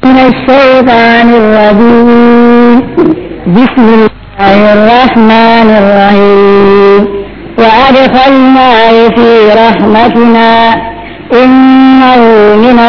من الشيطان الرجيم بسم الله الرحمن الرحيم وأدخلناه في رحمتنا إنه من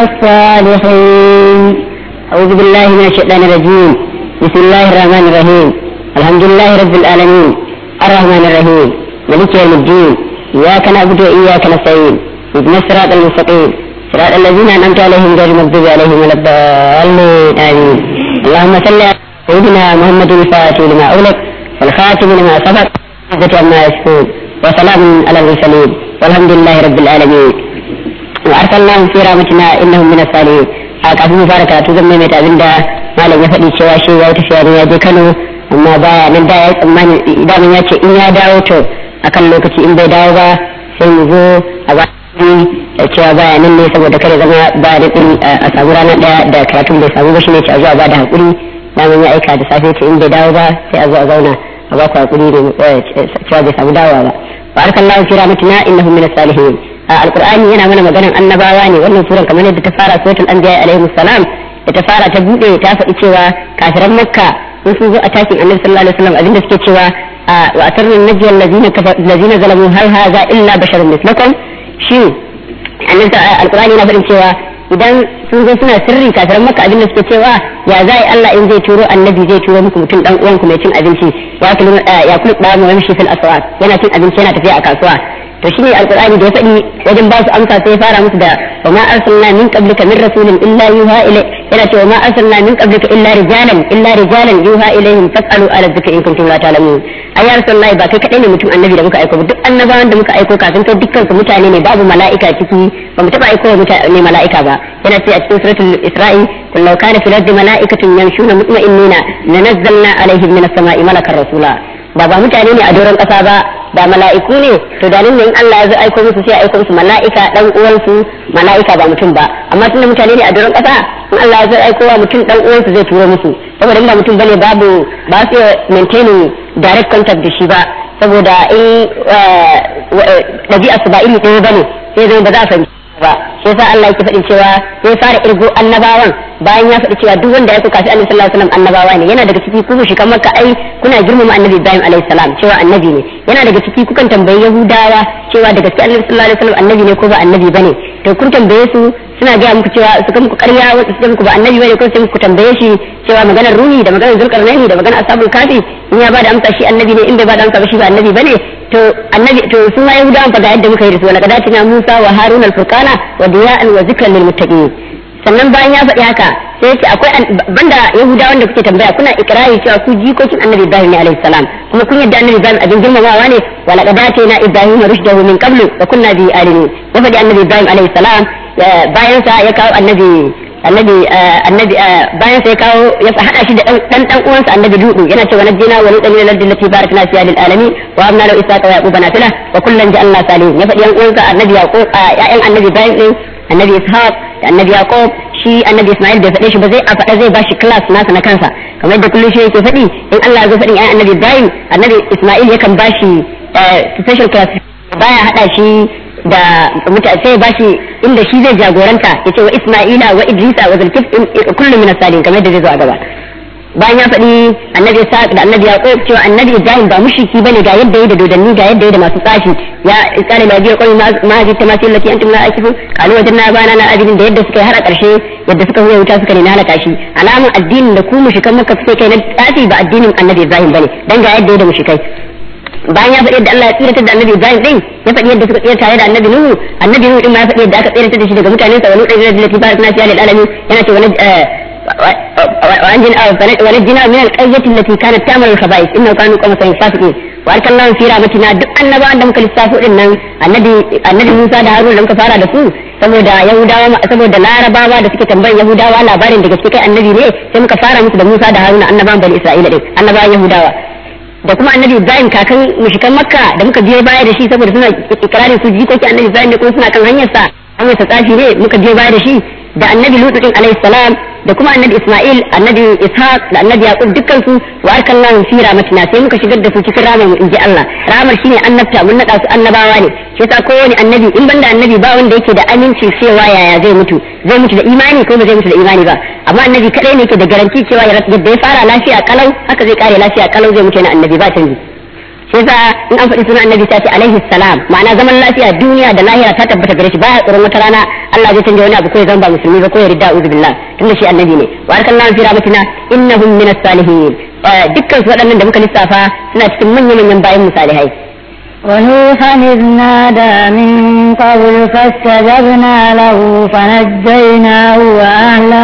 الصالحين أعوذ بالله من الشيطان الرجيم بسم الله الرحمن الرحيم الحمد لله رب العالمين الرحمن الرحيم ملك يوم الدين إياك نعبد وإياك نستعين اهدنا الصراط المستقيم صراط الذين أنعمت عليهم غير المغضوب عليهم ولا الضالين آمين اللهم صل على سيدنا محمد الفاتح لما أغلق والخاتم لما سبق عزة عما يصفون وسلام على المرسلين والحمد لله رب العالمين وأرسلناهم في رحمتنا إنهم من الصالحين a kafin mu fara karatu zan maimaita abin da malam ya faɗi cewa shi ya tafiya ne ya je Kano amma baya nan da ya tsammani idan ya ce in ya dawo to akan lokaci in bai dawo ba sai mu zo a ba da cewa baya nan ne saboda kare zama ba da a samu rana daya da karatun bai samu ba shine ce a zuwa ba da hakuri daman ya aika da safe ce in bai dawo ba sai a zo a zauna a ba ku hakuri da cewa bai samu dawowa ba wa arkallahu fi rahmatina innahu min as-salihin alqur'ani yana mana maganan annabawa ne wannan suran kamar yadda ta fara suratul anbiya alaihi salam da ta fara ta bude ta faɗi cewa kafiran makka sun sun zo a takin annabi sallallahu alaihi wasallam abinda suke cewa wa atarru najiyal ladina ladina zalamu hal hadha illa basharun mislakum shin annabi alqur'ani yana faɗin cewa idan sun zo suna sirri kafiran makka abinda suke cewa ya zai Allah in zai turo annabi zai turo muku mutum dan uwanku mai cin abinci ya kulu ya kulu da mu yamshi fil aswaq yana cin abinci yana tafiya a kasuwa to shine alqur'ani da ya faɗi wajen ba su amsa sai ya fara musu da wa ma arsalna min qablika min rasulin illa yuha ilay yana cewa ma arsalna min qablika illa rijalan illa rijalan yuha ilayhim fasalu ala dhikri in kuntum la ta'lamun ay ya rasulullahi ba kai kadai ne mutum annabi da muka aiko ba duk annabawan da muka aiko kafin kai dukkan su mutane ne babu mala'ika ciki ba mu taba aiko mutane mala'ika ba yana ce a cikin suratul isra'i qul law kana fil ardi mala'ikatun yamshuna mutma'innina lanazzalna alaihim minas sama'i malakan rasula ba ba mutane ne a doron kasa ba ba mala'iku ne to da nan in Allah ya zo aiko musu sai aiko musu mala'ika dan uwansu mala'ika ba mutum ba amma tunda mutane ne a doron kasa in Allah ya zo aiko wa mutum dan uwansu zai turo musu saboda ba mutum bane babu ba su maintaining direct contact da shi ba saboda in ɗabi'a su ba iri ɗaya bane sai zai ba za a fahimci ba shi yasa Allah yake faɗin cewa sai fara irgo annabawan bayan ya faɗi cewa duk wanda ya kuka shi annabi sallallahu alaihi wasallam annabawa ne yana daga ciki ku shi kan makka ai kuna girmama annabi Ibrahim alaihi salam cewa annabi ne yana daga ciki kukan tambayi Yahudawa cewa da gaske annabi sallallahu alaihi wasallam annabi ne ko ba annabi bane to kun tambaye su suna gaya muku cewa su kan muku ƙarya wasu su muku ba annabi bane ko sai muku tambaye shi cewa maganar ruhi da maganar zulkarnaini da maganar ashabul kafi in ya bada amsa shi annabi ne in bai bada amsa ba shi ba annabi bane to annabi to su ma yahudawan fa ga yadda muka yi da su wala kadatina musa wa harun al-furqana wa diya'an wa zikran lil muttaqin sannan bayan ya faɗi haka sai ce akwai banda yahudawan da kuke tambaya kuna ikrari cewa ku jikokin annabi ibrahim ne alaihi salam kuma kun yadda annabi ibrahim abin girmamawa ne wala kadatina ibrahim rushdahu min qablu wa kunna bi alimin ya faɗi annabi ibrahim alaihi salam bayan sa ya kawo annabi annabi annabi bayan sai kawo ya hada shi da dan dan uwansa annabi dudu yana cewa najjina wa lutan min al-ardi allati barakna fiha lil alamin wa abna lahu isaqa wa yaquba nafila wa kullan ja'alna salihin ya faɗi yan uwansa annabi yaqub ya'yan annabi ibrahim din annabi ishaq da annabi yaqub shi annabi isma'il bai faɗe shi ba zai a faɗa zai bashi class nasa na kansa kamar yadda kullum shi yake faɗi in Allah ya zo faɗin ya'yan annabi ibrahim annabi isma'il yakan bashi special class baya hada shi da mutane sai ba shi inda shi zai jagoranta ya ce wa Isma'ila wa Idrisa wa Zulkif kullum min as-salihin kamar yadda zai zo a gaba bayan ya faɗi annabi Sa'ad da annabi Yaqub cewa annabi Ibrahim ba mushriki bane ga yadda yayi da dodanni ga yadda yayi da masu tsafi ya iskale la biya qawmi ma ji tamasil lati antum la akifu qalu wajadna bana na abidin da yadda suka yi har a ƙarshe yadda suka huya wuta suka ne na halaka shi alamun addinin da ku mushrikan makka suke kai na tsafi ba addinin annabi Ibrahim bane dan ga yadda yayi da mushrikai bayan ya faɗi yadda Allah ya tsiratar da annabi Ibrahim din ya faɗi yadda suka tsira tare da annabi Nuhu annabi Nuhu din ma ya faɗi yadda aka tsiratar da shi daga mutanen sa wani ɗan da lati barakna fiha lil alamin yana ce wani ونجنا من القرية التي كانت تعمل الخبائث إنه كانوا قوم فاسقين وأرسلناهم في رحمتنا duk annabawan da muka lissafo din nan annabi annabi Musa da Harun da muka fara da su saboda Yahudawa saboda Larabawa da suke tambayan Yahudawa labarin da gaske kai annabi ne sai muka fara musu da Musa da Harun annabawan bani Isra'ila din annabawan Yahudawa da kuma annabi Ibrahim kakan mushrikan Makka da muka biyo baya da shi saboda suna ikrarin su jikoki annabi Ibrahim ne kuma suna kan hanyar sa hanyar sa tsafi ne muka biyo baya da shi da annabi lutu din alaihi salam da kuma annabi isma'il annabi ishaq da annabi yaqub dukkan su wa arkallahu fi rahmatina sai muka shigar da su cikin ramar mu inji Allah ramar shine annabta mun nada su annabawa ne shi yasa kowane annabi in banda annabi ba wanda yake da aminci cewa yaya zai mutu zai mutu da imani ko ba zai mutu da imani ba amma annabi kadai ne yake da garanti cewa yadda ya fara lafiya kalau haka zai kare lafiya kalau zai mutu na annabi ba canji sai sa in an faɗi sunan annabi ta ce alaihi salam ma'ana zaman lafiya duniya da lahira ta tabbata gare shi baya tsoron wata rana Allah zai canja wani abu ko ya zama ba musulmi ba ko ya ridda uzu billah tunda shi annabi ne wa arkallahu fi rahmatina innahum min as-salihin dukkan su waɗannan da muka lissafa suna cikin manyan manyan bayan misalihai ونوحا إذ نادى من قبل فاستجبنا له فنجيناه وأهله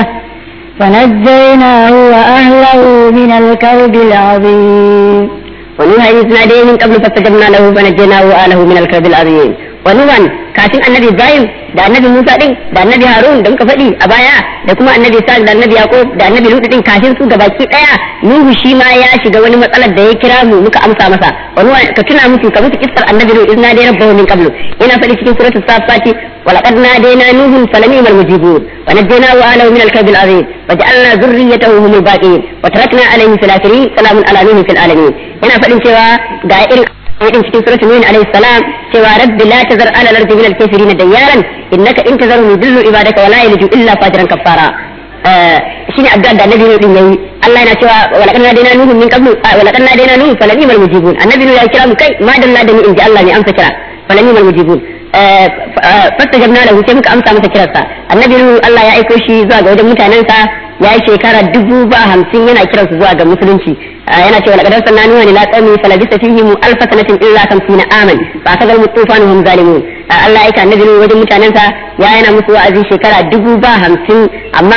فنجيناه وأهله من الكرب العظيم ونوحا إذ نادى من قبل فاستجبنا له فنجيناه وآله من الكرب العظيم ونوحا kafin annabi Ibrahim da annabi Musa din da annabi Harun da muka faɗi a baya da kuma annabi Isa da annabi Yaqub da annabi Lut din kafin su gabaki daya Nuhu shi ma ya shiga wani matsalar da ya kira mu muka amsa masa wani ka tuna musu ka musu kissar annabi Lut izna dai rabbahu min qablu ina faɗi cikin suratul safati ولقد نادينا نوح فلنعم المجيبون ونجيناه واهله من الكرب العظيم وجعلنا ذريته هم الباقين وتركنا عليه في الاخرين سلام على نوح في العالمين ina faɗin cewa ga irin din cikin suratul nuh alayhi salam cewa rabbi la tazar ala al-ardi min al-kafirin dayyaran innaka in tazarhum yudillu ibadaka wa la yalidu illa fajiran kafara shine addu'a da annabi din yayi Allah yana cewa wa laqad nadina nuhu min qablu wa laqad nadina nuhu falanimal mujibun annabi ya kira mu kai ma dalla da ni inji Allah ne amsa kira falanimal mujibun fastajabna lahu sai muka amsa masa kirarsa annabi Allah ya aiko shi zuwa ga wajen mutanensa ya yi shekara dubu ba hamsin yana kiransu zuwa ga musulunci yana cewa laqad arsalna nuha ila qaumi falabisa fihim alf sanatin illa 50 aman fa kadal mutufanu hum zalimun Allah ya aika annabi wajen mutanensa ya yana musu wa'azi shekara dubu ba hamsin amma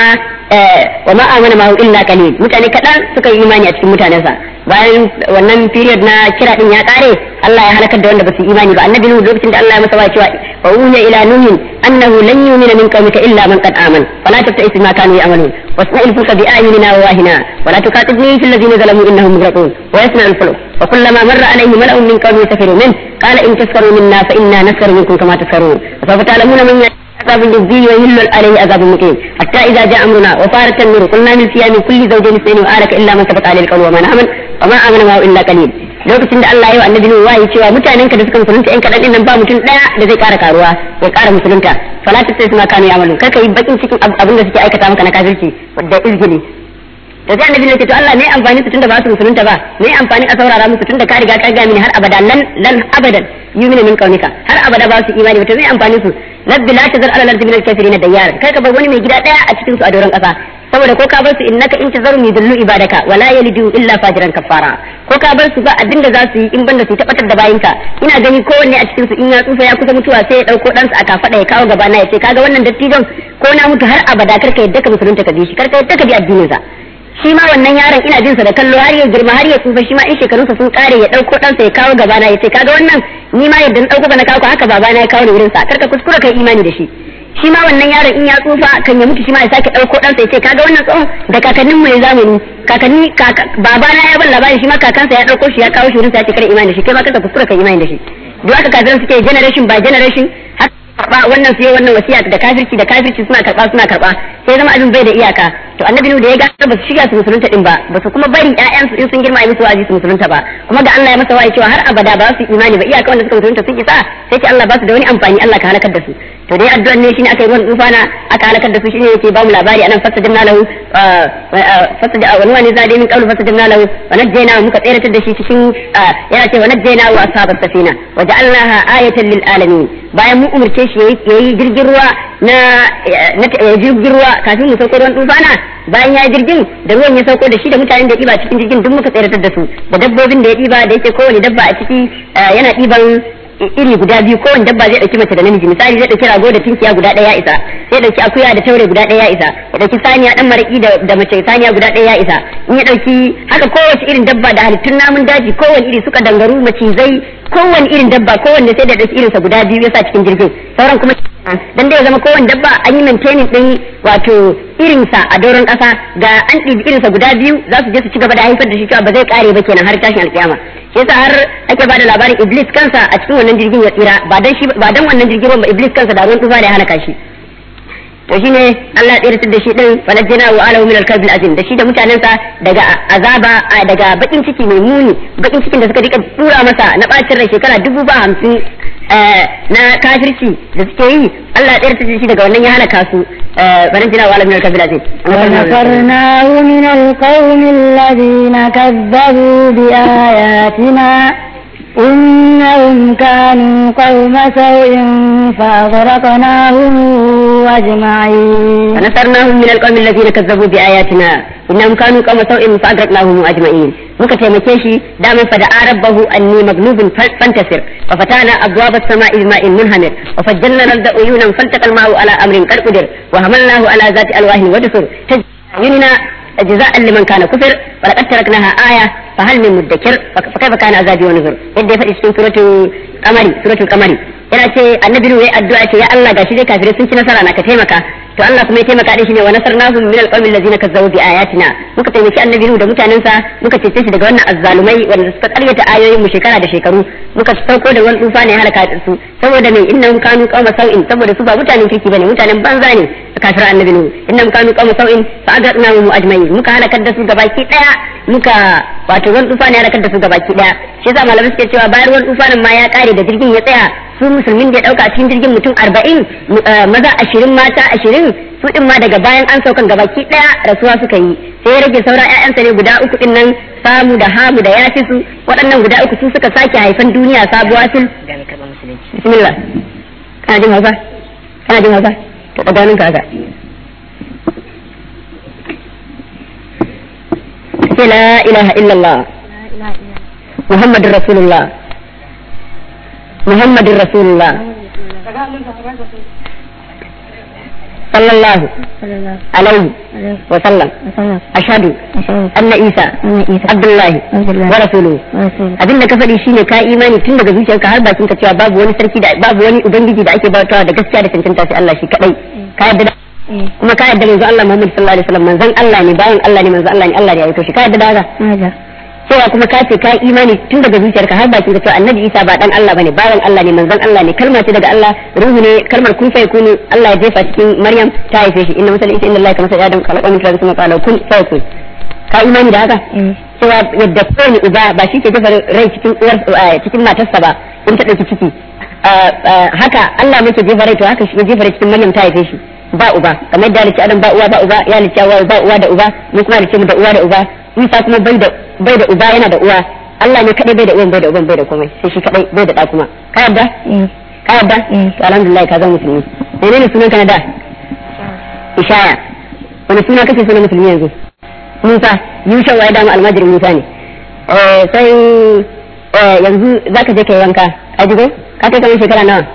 wa ma amana ma illa qalil mutane kadan suka yi imani a cikin mutanensa bayan wannan period na kira din ya kare Allah ya halakar da wanda ba su imani ba annabi nuhu lokacin da Allah ya masa wa cewa wa uhiya ila nuhin annahu lan yu'mina min qaumika illa man qad aman fala tabta'is ma kanu ya'malun wasna'il fulka bi ayunina wa wahina wala tuqatibni fil ladina zalamu innahum mughraqun wa yasna'ul fulk وكلما مر عليه ملأ من قومه سخروا منه قال إن تسخروا منا فإنا نسخر منكم كما تسخرون وسوف تعلمون من عذاب يجزي ويهل عليه عذاب مقيم حتى إذا جاء أمرنا وفارت النور قلنا من فيها من كل زوجين اثنين وآلك إلا من سبق عليه القول ومن آمن وما آمن معه إلا قليل lokacin da Allah ya yi wa annabi Nuhu wahayi cewa mutanen ka da suka musulunta yan kadan nan ba mutum daya da zai kara karuwa ya kara musulunta fala ta sai su ma kanu ya'malu kar ka yi bakin cikin abin da suke aikata maka na kafirci da izgili da sai annabi ne ce to Allah me amfani su tunda ba su musulunta ba me amfani a saurara musu tunda ka riga ka ga mini har abada lan lan abadan yumina min kaunika har abada ba su imani ba to me amfani su rabbi la tazar ala al-ardi min al-kafirin dayyar kai ka bar wani mai gida daya a cikin su a doron kasa saboda ko ka bar su innaka in tazaru yudillu ibadaka wala yalidu illa fajiran kafara ko ka bar su ba abin da za su yi in banda su tabbatar da bayinka ina gani kowanne a cikin su in ya tsufa ya kusa mutuwa sai ya dauko ɗansa a kafada ya kawo gaba na ya ce kaga wannan dattijon ko na mutu har abada karka yadda ka musulunta ka bi shi karka yadda ka bi addinin sa shi ma wannan yaron ina jin sa da kallo har ya girma har ya tsufa shi ma in shekarunsa sun kare ya dauko ɗansa ya kawo gaba na ya ce kaga wannan ni ma yadda na dauko ba na kawo haka babana ya kawo ni wurin sa karka kuskura kai imani da shi shi ma wannan yaron in ya tsufa kan ya mutu shi ma ya sake ɗauko ɗansa ya ce kaga wannan tsohon da kakannin mu ne zamani kakanni babana ya ban labari shi ma kakansa ya ɗauko shi ya kawo shi wurin sa ya ce kare imani da shi kai ma kanka kuskura kai imani da shi duk haka kafiran suke generation by generation har karba wannan su yi wannan wasiya da kafirci da kafirci suna karba suna karba sai zama abin bai da iyaka to annabi da ya ga ba su shiga su musulunta din ba ba su kuma bari ƴaƴansu in sun girma yi musu wa'azi su musulunta ba kuma ga Allah ya masa wa'azi cewa har abada ba su imani ba iyaka wanda suka musulunta sun isa sai ce Allah ba su da wani amfani Allah ka halakar da su to dai addu'an ne shine aka yi ruwan tufana aka halakar da su shine yake ba mu labari anan fastajabna lahu fastajabna wani wani zade min qawlu fastajabna lahu wa najjayna muka tsere da shi cikin yana ce wa najjayna wa ashabas safina wa ja'alnaha ayatan lil alamin bayan mu umurce shi yayi jirgin ruwa na jirgin ruwa kafin mu sauko ruwan tufana bayan ya jirgin da ruwan ya sauko da shi da mutanen da ya ɗiba cikin jirgin duk muka tsere da su da dabbobin da ya ɗiba da yake kowane dabba a ciki yana ɗiban iri guda biyu kowane dabba zai ɗauki mace da namiji misali zai ɗauki rago da tinkiya guda ɗaya ya isa zai ɗauki akuya da taure guda ɗaya ya isa ya ɗauki saniya ɗan maraƙi da mace saniya guda ɗaya ya isa in ya ɗauki haka kowace irin dabba da halittun namun daji kowane iri suka dangaru macizai kowane irin dabba kowanne sai da ɗauki irinsa guda biyu ya sa cikin jirgin sauran kuma dan dai zama kowane dabba an yi maintaining din wato irinsa a doron ƙasa ga an ɗibi irinsa guda biyu za su je su ci gaba da haifar da shi cewa ba zai kare ba kenan har tashin alƙiyama shi yasa har ake bada labarin iblis kansa a cikin wannan jirgin ya tsira ba dan shi ba dan wannan jirgin ruwan ba iblis kansa da ruwan tufa da ya halaka shi to shine Allah ya tsiratar da shi din falajjana wa alahu min al-kalb azim da shi da mutanensa daga azaba daga bakin ciki mai muni bakin cikin da suka rika tura masa na bacin rai shekara dubu ba hamsin na kafirci da suke yi Allah ya tsiratar da shi daga wannan ya halaka su falajjana wa alahu min al-kalb azim ونصرناه من القوم الذين كذبوا بآياتنا إنهم كانوا قوم سوء فأغرقناهم أجمعين ونصرناهم من القوم الذين كذبوا بآياتنا إنهم كانوا قوم سوء فأغرقناهم أجمعين muka taimake shi daman fa da rabbahu anni maglubun fantasir wa fatana abwab as-sama'i bima'in munhamir wa fajjalna al-arda uyunan faltaqa al-ma'u ala amrin qad qadir wa hamalnahu ala zati alwahin wa dusur tajinna جزاء لمن كان كفر ولقد تركناها آية فهل من مدكر فكيف كان عذابي ونذر يدي فدي cikin suratul qamari suratul qamari yana ce annabi ne addu'a ce ya Allah gashi dai kafirai sun ci nasara na ka taimaka to Allah kuma ya taimaka da shi ne wa nasarnahum min alqawmi allazina kazzabu bi ayatina muka taimaki annabi da mutanensa muka cece shi daga wannan azzalumai wanda suka karyata ayoyin mu shekara da shekaru muka sauko da wani tufa ne halaka su saboda me innahum kanu qauma sau'in saboda su ba mutanen kirki bane mutanen banza ne kafir annabi nu innahum kanu qauma sau'in fa agradnahum ajma'in muka halakar da su gabaki daya muka wato wani tufa ne halakar da su gabaki daya shi yasa malamai suke cewa bayan wani tufanin ma ya kare da jirgin ya tsaya su musulmin da ya dauka cikin jirgin mutum arba'in maza ashirin mata ashirin su din ma daga bayan an saukan gabaki daya rasuwa suka yi sai ya rage saura ƴaƴansa ne guda uku din nan samu da hamu da yafi su waɗannan guda uku su suka sake haifan duniya sabuwa sul bismillah kana jin hausa kana jin hausa to daga nan ka haka sai la ilaha illallah muhammadur rasulullah muhammadur rasulullah sallallahu alaihi wa sallam ashhadu anna isa abdullahi wa rasuluhu abinda ka faɗi shine ka imani tun daga zuciyarka har bakin ka cewa babu wani sarki da babu wani ubangiji da ake bautawa da gaskiya da cancanta sai Allah shi kadai ka yarda kuma ka yarda manzo Allah Muhammad sallallahu alaihi wasallam manzon Allah ne bayan Allah ne manzo Allah ne Allah ne ya aiko shi ka yarda da haka cewa kuma ka ce ka imani tun daga zuciyarka har bakin ka cewa annabi Isa ba dan Allah bane bayan Allah ne manzon Allah ne kalma ce daga Allah ruhu ne kalmar kun fa yakunu Allah ya jefa cikin Maryam ta haife shi inna masal inna Allah kama sai Adam khalaqa min turabin thumma qala kun fa yakun ka imani da haka cewa yadda kowane uba ba shi ke jefa rai cikin uwar cikin matarsa ba in ta dauki ciki haka Allah ne ke jefa rai to haka shi ya jefa rai cikin Maryam ta haife shi ba uba kamar da halicci Adam ba uwa ba uba ya halicci Hawwa ba uwa da uba mu kuma halicci mu da uwa da uba Isa kuma bai da bai da uba yana da uwa Allah ne kadai bai da uwan bai da uban bai da komai sai shi kadai bai da da kuma ka yarda ka yarda to alhamdulillah ka zama musulmi menene sunan ka na da ishaya wani suna kake sunan musulmi yanzu Musa Yusha wa da almajirin Musa ne eh sai yanzu zaka je kai wanka a jigo ka kai kamar shekara nawa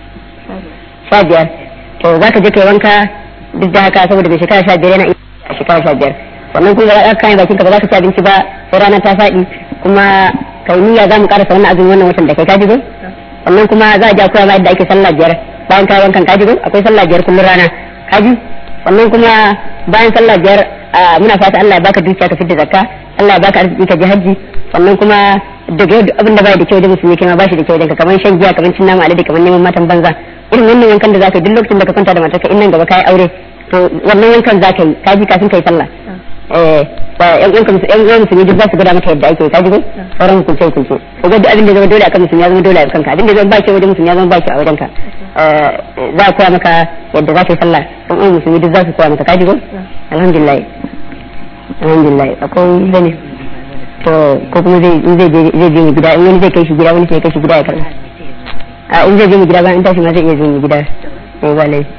sha biyar to zaka je kai wanka duk da haka saboda mai shekara sha biyar yana shekara sha biyar wannan kuma za ka kayan bakin ka ba za ka ci abinci ba sai rana ta faɗi kuma kai niyya za mu karasa wannan azumin wannan watan da kai kaji wannan kuma za a ja koya ma yadda ake sallah biyar bayan ka wankan kaji akwai sallah biyar kullum rana kaji wannan kuma bayan sallah biyar muna fata Allah ya baka dukiya ka fitta zakka Allah ya baka arziki ka ji hajji sannan kuma daga yau abin da bai da kyau da musulmi kai ma bashi da kyau da kamar shan giya kamar cin nama alade kamar neman matan banza irin wannan wankan da zaka yi duk lokacin da ka kwanta da matarka in nan gaba kai aure to wannan wankan zaka yi kaji kafin kai sallah yan uwanka yan uwan musulmi duk za su gwada maka yadda ake ka ji ko sauran hukunce hukunce ko ga duk abin da zama dole akan musulmi ya zama dole a kanka abin da zama baki wajen musulmi ya zama baki a wajen ka za a koya maka yadda za ka yi sallah yan uwan musulmi duk za su koya maka ka ji ko alhamdulillah alhamdulillah akwai zane to ko kuma zai zai je zai je gida in wani zai kai shi gida wani sai kai shi gida ya karba a in zai je gida ba in tashi ma zai iya je gida eh ba lai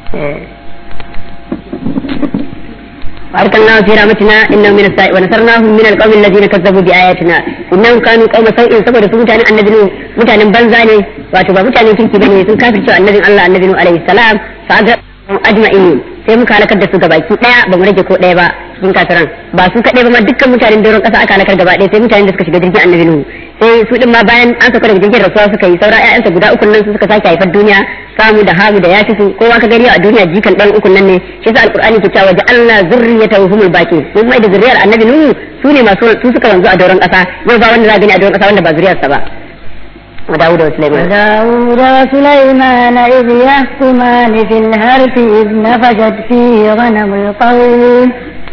وأرسلناه في رحمتنا إنه من السائل ونصرناهم من القوم الذين كذبوا بآياتنا إنهم كانوا قوم سوء saboda su mutanen annabi mutanen banza ne wato ba mutanen kirki bane sun kafirce annabin Allah annabi alaihi salam fa aga ajma'in sai muka halakar da su gabaki daya ba mu rage ko daya ba cikin kafiran ba su kadai ba ma dukkan mutanen doron kasa aka halakar gaba daya sai mutanen da suka shiga jirgin annabi nuhu sai su din ma bayan an sauka daga jirgin rasuwa suka yi saura ƴaƴansa guda uku nan su suka sake haifar duniya samu da hamu da yafi su kowa ka gani a duniya jikan dan uku nan ne shi yasa alqur'ani ke cewa ja'alna zurriyatahu humul baqin mun mai da zuriyar annabi nuhu su ne masu su suka wanzu a doron kasa yau ba wanda za gani a doron kasa wanda ba zuriyarsa ba وداود وسليمان وداود وسليمان إذ يحكمان في الهرث إذ نفشت فيه غنم القوم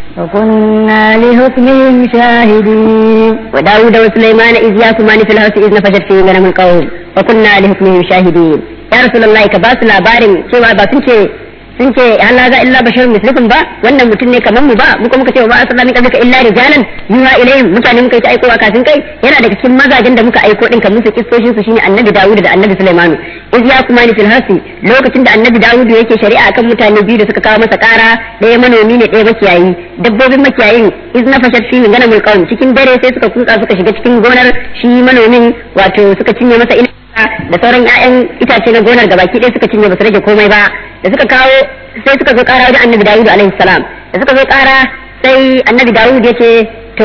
وكنا لحكمهم شاهدين وداود وسليمان إذ يحكمان في الهرث إذ نفشت فيه غنم القوم وكنا لحكمهم شاهدين يا رسول الله كباس labarin cewa ba sun ce sun ce Allah za illa bashar mislukum ba wannan mutum ne kamar mu ba muka muka ce ba asalla min qablika illa rijalan yuha ilayhim mutane muka yi ta aikowa kafin kai yana daga cikin mazajen da muka aiko din kan musu kissoshin su shine annabi Dawud da annabi Sulaiman iz ya kuma ni fil hasi lokacin da annabi Dawud yake shari'a akan mutane biyu da suka kawo masa kara ɗaya manomi ne ɗaya makiyayi dabbobin makiyayin iz na fashat fi min ganamul qawm cikin dare sai suka kutsa suka shiga cikin gonar shi manomin wato suka cinye masa ina da sauran 'ya'yan itace na gonar gabaki ɗaya suka cinye ba su rage komai ba da suka kawo sai suka zo kara wajen annabi dawud alaihi salam da suka zo kara sai annabi dawud ya ce to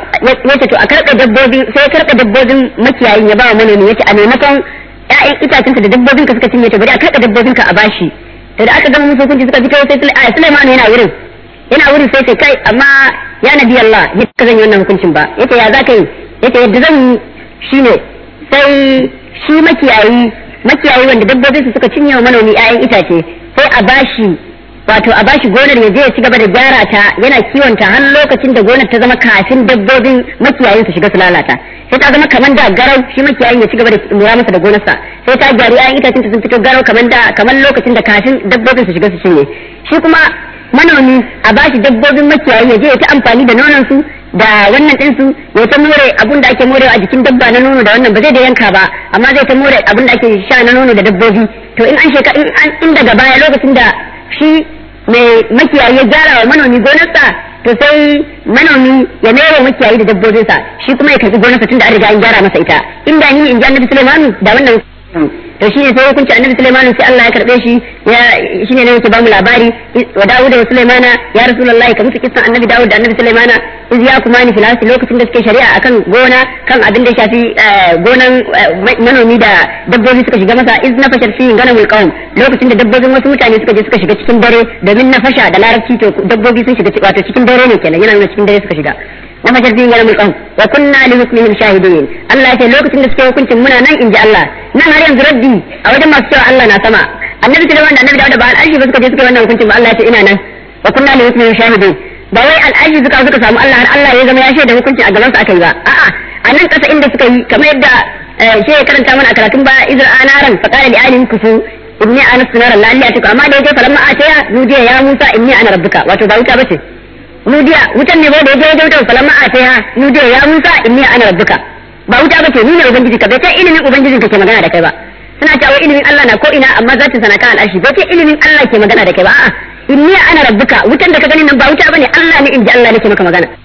ya ce to a karɓe dabbobi sai karɓe dabbobin makiyayin ya ba wa manomi ya ce a maimakon 'ya'yan itacensa da dabbobin ka suka cinye to bari a karɓe dabbobin ka a bashi to da aka gama musu hukunci suka fito sai Sulaiman yana wurin yana wurin sai sai kai amma ya nabi Allah ya ka zan yi wannan hukuncin ba yace ya za ka yi yace yadda zan yi shine sai shi makiyayi makiyayi wanda dabbobinsu suka cinye wa manomi 'ya'yan itace sai a bashi wato a bashi gonar ya je ya ci gaba da gyara ta yana kiwon ta har lokacin da gonar ta zama kafin dabbobin makiyayin su shiga su lalata sai ta zama kamar da garau shi makiyayin ya ci gaba da lura masa da gonarsa sai ta gyaru 'ya'yan itacen ta sun fito garau kamar da kamar lokacin da kafin dabbobin su shiga su cinye shi kuma manomi a bashi dabbobin makiyayi ya je ya ta amfani da nonon su da wannan din su ya ta more abun da ake morewa a jikin dabba na nono da wannan ba zai da yanka ba amma zai ta more abun da ake sha na nono da dabbobi to in an sheka in an in daga baya lokacin da shi mai makiyayi ya gyara wa manomi gonarsa to sai manomi ya mere makiyayi da dabbobinsa shi kuma ya karbi gonarsa tunda an riga an gyara masa ita inda ni in ji annabi Sulaiman da wannan to shine sai hukunci annabi Sulaiman sai Allah ya karbe shi ya shine ne yake bamu labari wa Dawud da Sulaimana ya Rasulullahi kamar kisan annabi Dawud da annabi Sulaimana iz ya kuma ni filasi lokacin da suke shari'a akan gona kan abin da ya shafi gonan manomi da dabbobi suka shiga masa iz na fashar fi ganamul qawm lokacin da dabbobin wasu mutane suka je suka shiga cikin dare domin na fasha da larabci to dabbobi sun shiga wato cikin dare ne kenan yana nuna cikin dare suka shiga na fashar fi ganamul qawm wa kunna li hukmihim shahidin Allah ya ce lokacin da suke hukuncin muna nan inji Allah nan har yanzu raddi a wajen masu cewa Allah na sama annabi Sulaiman da annabi Dawud ba al'arshi ba suka je suka yi wannan hukuncin ba Allah ya ce ina nan wa kunna li hukmihim shahidin ba wai al'aji suka suka samu Allah har Allah ya zama ya shaida hukunci a gaban su aka yi ba a'a a nan kasa inda suka yi kamar yadda shi ya karanta mana a karatun ba izra anaran fa qala li alihim kufu inni ana sunaran la allahi atuka amma da yaje falamma ataya nudiya ya musa inni ana rabbuka wato ba wuta bace nudiya wutan ne ba da yaje yaje wutan falamma ataya nudiya ya musa inni ana rabbuka ba wuta bace ni ne ubangiji ka bai ta ilimin ubangijin ka ke magana da kai ba suna cewa ilimin Allah na ko ina amma zatin sana kan al'arshi bai ce ilimin Allah ke magana da kai ba a'a inni ana rabbuka wutan da ka gani nan ba wuta bane Allah ne inji Allah nake maka magana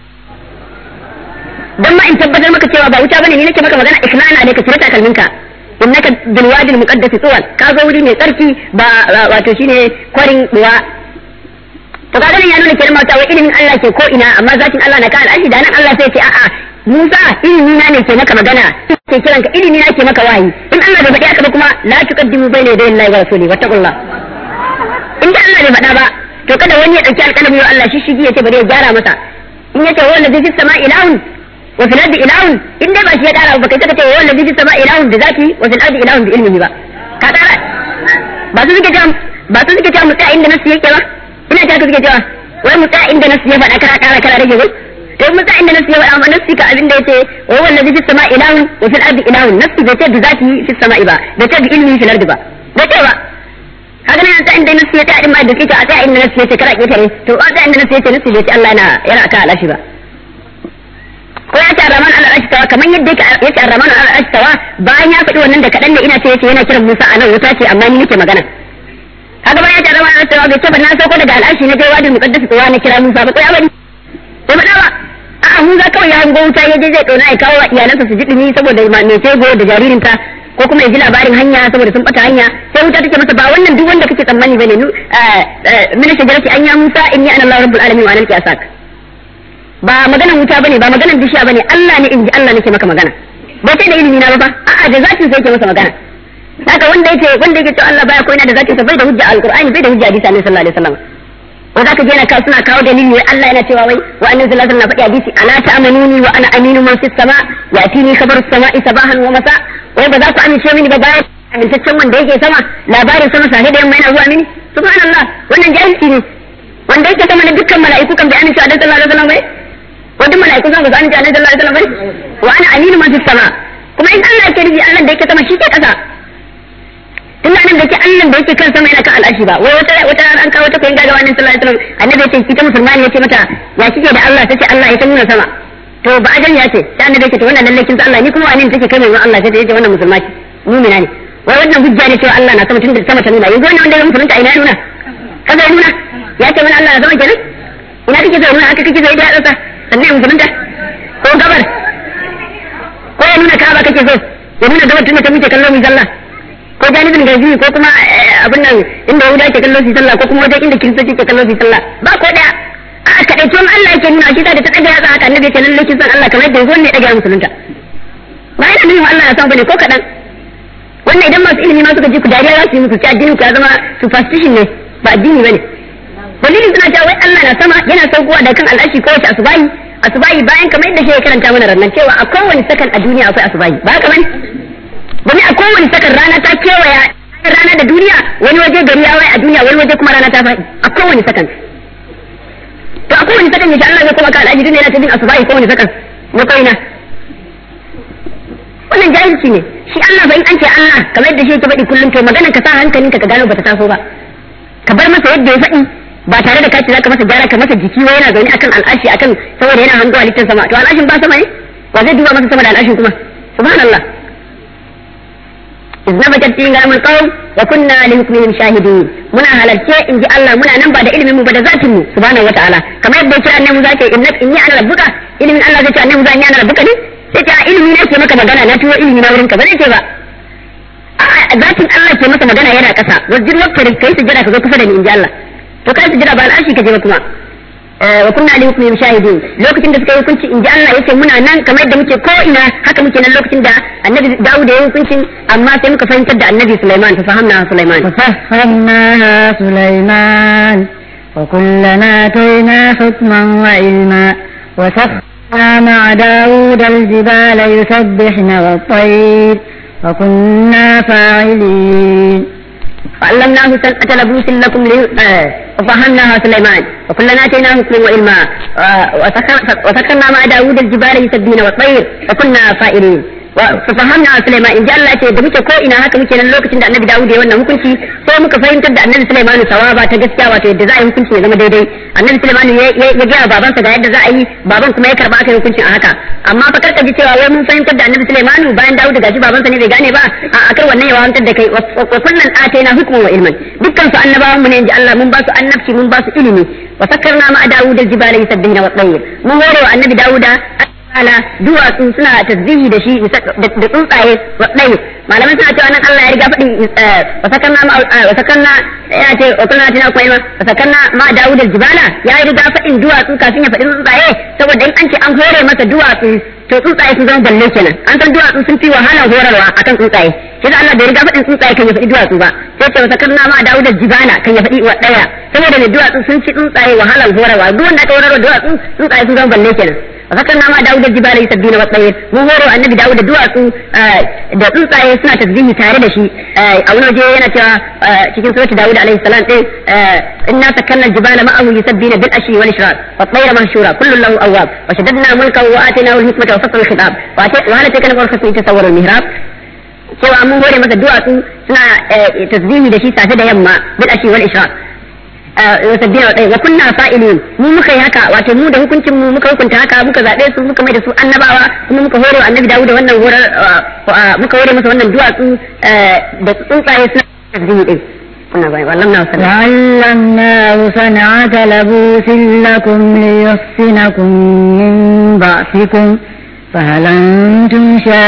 dan ma in tabbatar maka cewa ba wuta bane ni nake maka magana ikhlana ne ka cire takalminka innaka bil wadi al muqaddas tuwal ka zo wuri mai tsarki ba wato shine kwarin duwa to kaga nan ya nuna kenan mata wai ilimin Allah ke ko ina amma zatin Allah na kan al'arshi da nan Allah sai ce a'a Musa ilimi na ne ke maka magana ke kiran ka ilimi na ke maka wahayi in Allah bai faɗi haka ba kuma la tuqaddimu bayna yaday Allah wa rasuli wattaqullah in da Allah bai faɗa ba to kada wani ya dauki alƙalami wa Allah shi shigi ya ce bari ya gyara masa in yace wa allazi fis sama ilahun wa fil ardi ilahun in dai ba shi ya ƙara ba kai kace wa allazi fis sama ilahun da zati wa fil ardi ilahun bi ilmihi ba ka ƙara ba su suke cewa ba su suke cewa mu tsaya inda nasu yake ba ina ta suke cewa wai mu tsaya inda nasu ya faɗa kara ƙara kara rage ko to mun tsaya inda nasu ya faɗa amma nasu ka abin da yace wa wallazi fis sama ilahun wa fil ardi ilahun nasu bai ce da zati fis sama ba bai ce bi ilmihi fil ardi ba bai ce ba kaga nan ta inda nasu ya ta din ma da kike a ta inda nasu ya ce kara ketare to a ta inda nasu ya ce nasu bai ce Allah yana yana aka alashi ba ko ya ce Rahman al ashtawa kamar yadda yake ya ce Rahman al ashtawa bayan ya faɗi wannan da kadan ne ina ce yace yana kiran Musa a nan wuta ce amma ni nake magana kaga bayan ya ce Rahman al ashtawa bai ce ba na sauko daga al'arshi na je wadi muqaddas ko na kira Musa ba ko ya bari ko ba ba a'a Musa kawai ya hango wuta ya je zai dona ya kawo iyalansa su ji dumi saboda mai tego da jaririnta ko kuma ya ji labarin hanya saboda sun bata hanya sai wuta take masa ba wannan duk wanda kake tsammani bane nu min shajarati an ya Musa inni ana Allah rabbul alamin wa ana al-qiyasak ba maganan wuta bane ba maganan bishiya bane Allah ne inji Allah nake maka magana ba sai da ilimi na ba fa a'a da zatin sai yake masa magana haka wanda yake wanda yake cewa Allah baya ko ina da zatin sa bai da hujja alqur'ani bai da hujja hadisi annabi sallallahu alaihi wasallam ko zaka je na ka suna kawo dalili wai Allah yana cewa wai wa annabi sallallahu alaihi wasallam na faɗi hadisi ala ta'manuni wa ana aminu man fis sama yatini khabaru samai sabahan wa masa wai ba za ku amince mini ba bayan amintaccen wanda yake sama labarin sama sahi da yamma yana zuwa mini subhanallah wannan jahilci ne wanda yake sama na dukkan mala'iku kan bai amince a dan sallallahu alaihi wasallam bai wanda mala'iku zan ba su amince a dan sallallahu alaihi wasallam bai wa ana aminu man fis sama kuma in Allah yake rubi Allah da yake sama shi ke kasa tun da nan da yake Allah da yake kan sama yana kan al'ashi ba wai wata wata ran an kawo ta koyin gagawa ne sallallahu alaihi wasallam annabi ya ce ita musulmani ya ce mata ya kike da Allah tace Allah ya san nuna sama to ba ajan ya ce sai annabi ya ce to wannan lalle kin san Allah ni kuma wani ne take kai mai Allah sai ya ce wannan musulma ce mu'mina ne wai wannan hujja ne cewa Allah na sama tun da sama ta nuna yanzu wannan wanda ya musulunta ina nuna kaza ya nuna ya ce mana Allah na sama kenan ina kike zai nuna haka kike zai da tsasa sannan musulunta ko gabar ko ya nuna ka'aba kake so ya nuna gabar tun da ta muke kallon mu sallah ko janibin gaji ko kuma abin nan inda yahuda ke kallon su sallah ko kuma wajen inda kiristoci ke kallon su sallah ba ko daya a kadaicin Allah yake nuna shi da ta daga yatsa haka annabi ke lalle kin san Allah kamar yadda yanzu ne daga musulunta ba yana nuna Allah ya san bane ko kadan wannan idan masu ilimi ma suka ji ku dariya za su yi muku ci addinin ku ya zama superstition ne ba addini bane dalilin suna cewa wai Allah na sama yana saukowa da kan al'ashi ko wace asubahi asubahi bayan kamar yadda shi ya karanta mana rannan cewa a kowane sakan a duniya akwai asubahi ba haka bane domin a kowane sakan rana ta kewaya rana da duniya wani waje gari ya waye a duniya wani waje kuma rana ta faɗi a kowane sakan to a kowane sakan yace Allah zai kuma ka al'aji duniya yana ta bin asubahi kowane sakan na koina wannan jahilci ne shi Allah fa in an ce Allah kamar yadda shi yake faɗi kullum to maganar ka sa hankalinka ka gano bata taso ba ka bar masa yadda ya faɗi ba tare da kaci zaka masa gyara ka masa jiki wai yana zaune akan al'ashi akan saboda yana hango halittar sama to al'ashin ba sama ne wa zai duba masa sama da al'ashin kuma subhanallah إذ نبتت فيه غنم القوم وكنا لحكمهم شاهدين منا halarce in ji Allah muna nan ba da ilimin mu ba da zatin mu subhanahu wataala kamar yadda yake annabi Musa ce inna inni ana rabbuka ilimin Allah zai ce annabi Musa inni ana rabbuka ne sai ce ilimi ne ke maka magana na tuwo ilimi na wurinka ba zai ce ba zatin Allah ke masa magana yana kasa wajin waktarin kai su jira ka zo kusa da ni in ji Allah to kai su jira ba al'ashi ka je ba kuma wa kunna li hukmihim shahidin lokacin da suka yi hukunci in ji Allah yace muna nan kamar yadda muke ko ina haka muke nan lokacin da annabi Dawud ya yi hukuncin amma sai muka fahimtar da annabi Sulaiman fa fahamna Sulaiman ففهمناها سليمان وكلنا آتينا حكما وعلما وسخرنا مع داود الجبال يسبحن والطير وكنا فاعلين فعلمناه سنة لبوس لكم وفهمناها سليمان وكلنا اتيناه حكما وعلما وسخرنا مع داود الجبال يسبحن والطير وكنا فاعلين ففهمنا Sulaiman in ji Allah ce da muke ko ina haka muke nan lokacin da Annabi Dawud ya wannan hukunci sai muka fahimtar da Annabi Sulaiman sawaba ta gaskiya wato yadda za a yi hukunci ya zama daidai Annabi Sulaiman ya ga babansa ga yadda za a yi baban kuma ya karba aka yi hukuncin a haka amma fa karka ji cewa wai mun fahimtar da Annabi Sulaiman bayan Dawud gashi babansa ne bai gane ba a akar wannan ya wahantar da kai wa kullun ataina hukman wa ilman dukkan su annabawan mu ne in ji Allah mun ba su annabci mun ba su ilimi wa sakkarna ma Dawud al-jibala yusabbihuna wa tayyib mun hore wa Annabi Dawuda ala duwatsu suna tasbihi da shi da tsuntsaye waɗai malaman suna cewa nan Allah ya riga faɗi wasakanna ma wasakanna ya ce wa kunna tina kuma ma wasakanna ma Dawud al-jibala ya riga faɗin duwatsu kafin ya faɗi tsuntsaye saboda in an ce an hore masa duwatsu to tsuntsaye sun zama balle kenan an san duwatsu sun fi wahalar horarwa akan tsuntsaye shi da Allah bai riga faɗin tsuntsaye kan ya faɗi duwatsu ba sai ce wasakanna ma Dawud al-jibala kan ya faɗi waɗaya saboda ne duwatsu sun fi tsuntsaye wahalar horarwa duk wanda aka horarwa duwatsu tsuntsaye sun zama balle kenan فذكرنا ما داود الجبال يسبين والطير mu horo annabi Dawud da duwatsu da tsuntsaye suna tasbihi tare da shi a wani waje yana cewa cikin surati Dawud alaihi salam din inna sakanna aljibala ma'ahu yusabbina bil ashi wal ishraq wat tayra mahshura kullun lahu awwab wa shaddadna mulkahu wa ataynahu al hikmata wa fasl al khitab wa hal takana qul khasmi tasawwur al mihrab cewa mun hore masa duwatsu suna tasbihi da shi safe da yamma bil ashi wal ishraq sabbin wa wa kunna fa'ilin mu muka yi haka wato mu da hukuncin mu muka hukunta haka muka zabe su muka mai da su annabawa kuma muka hore wa annabi Dawud wannan horar muka hore masa wannan duwatsu da tsuntsaye suna tasbihi din kuna bai wallan na sallallahu وعلمناه صنعة لبوس لكم ليحصنكم من بأسكم فهل أنتم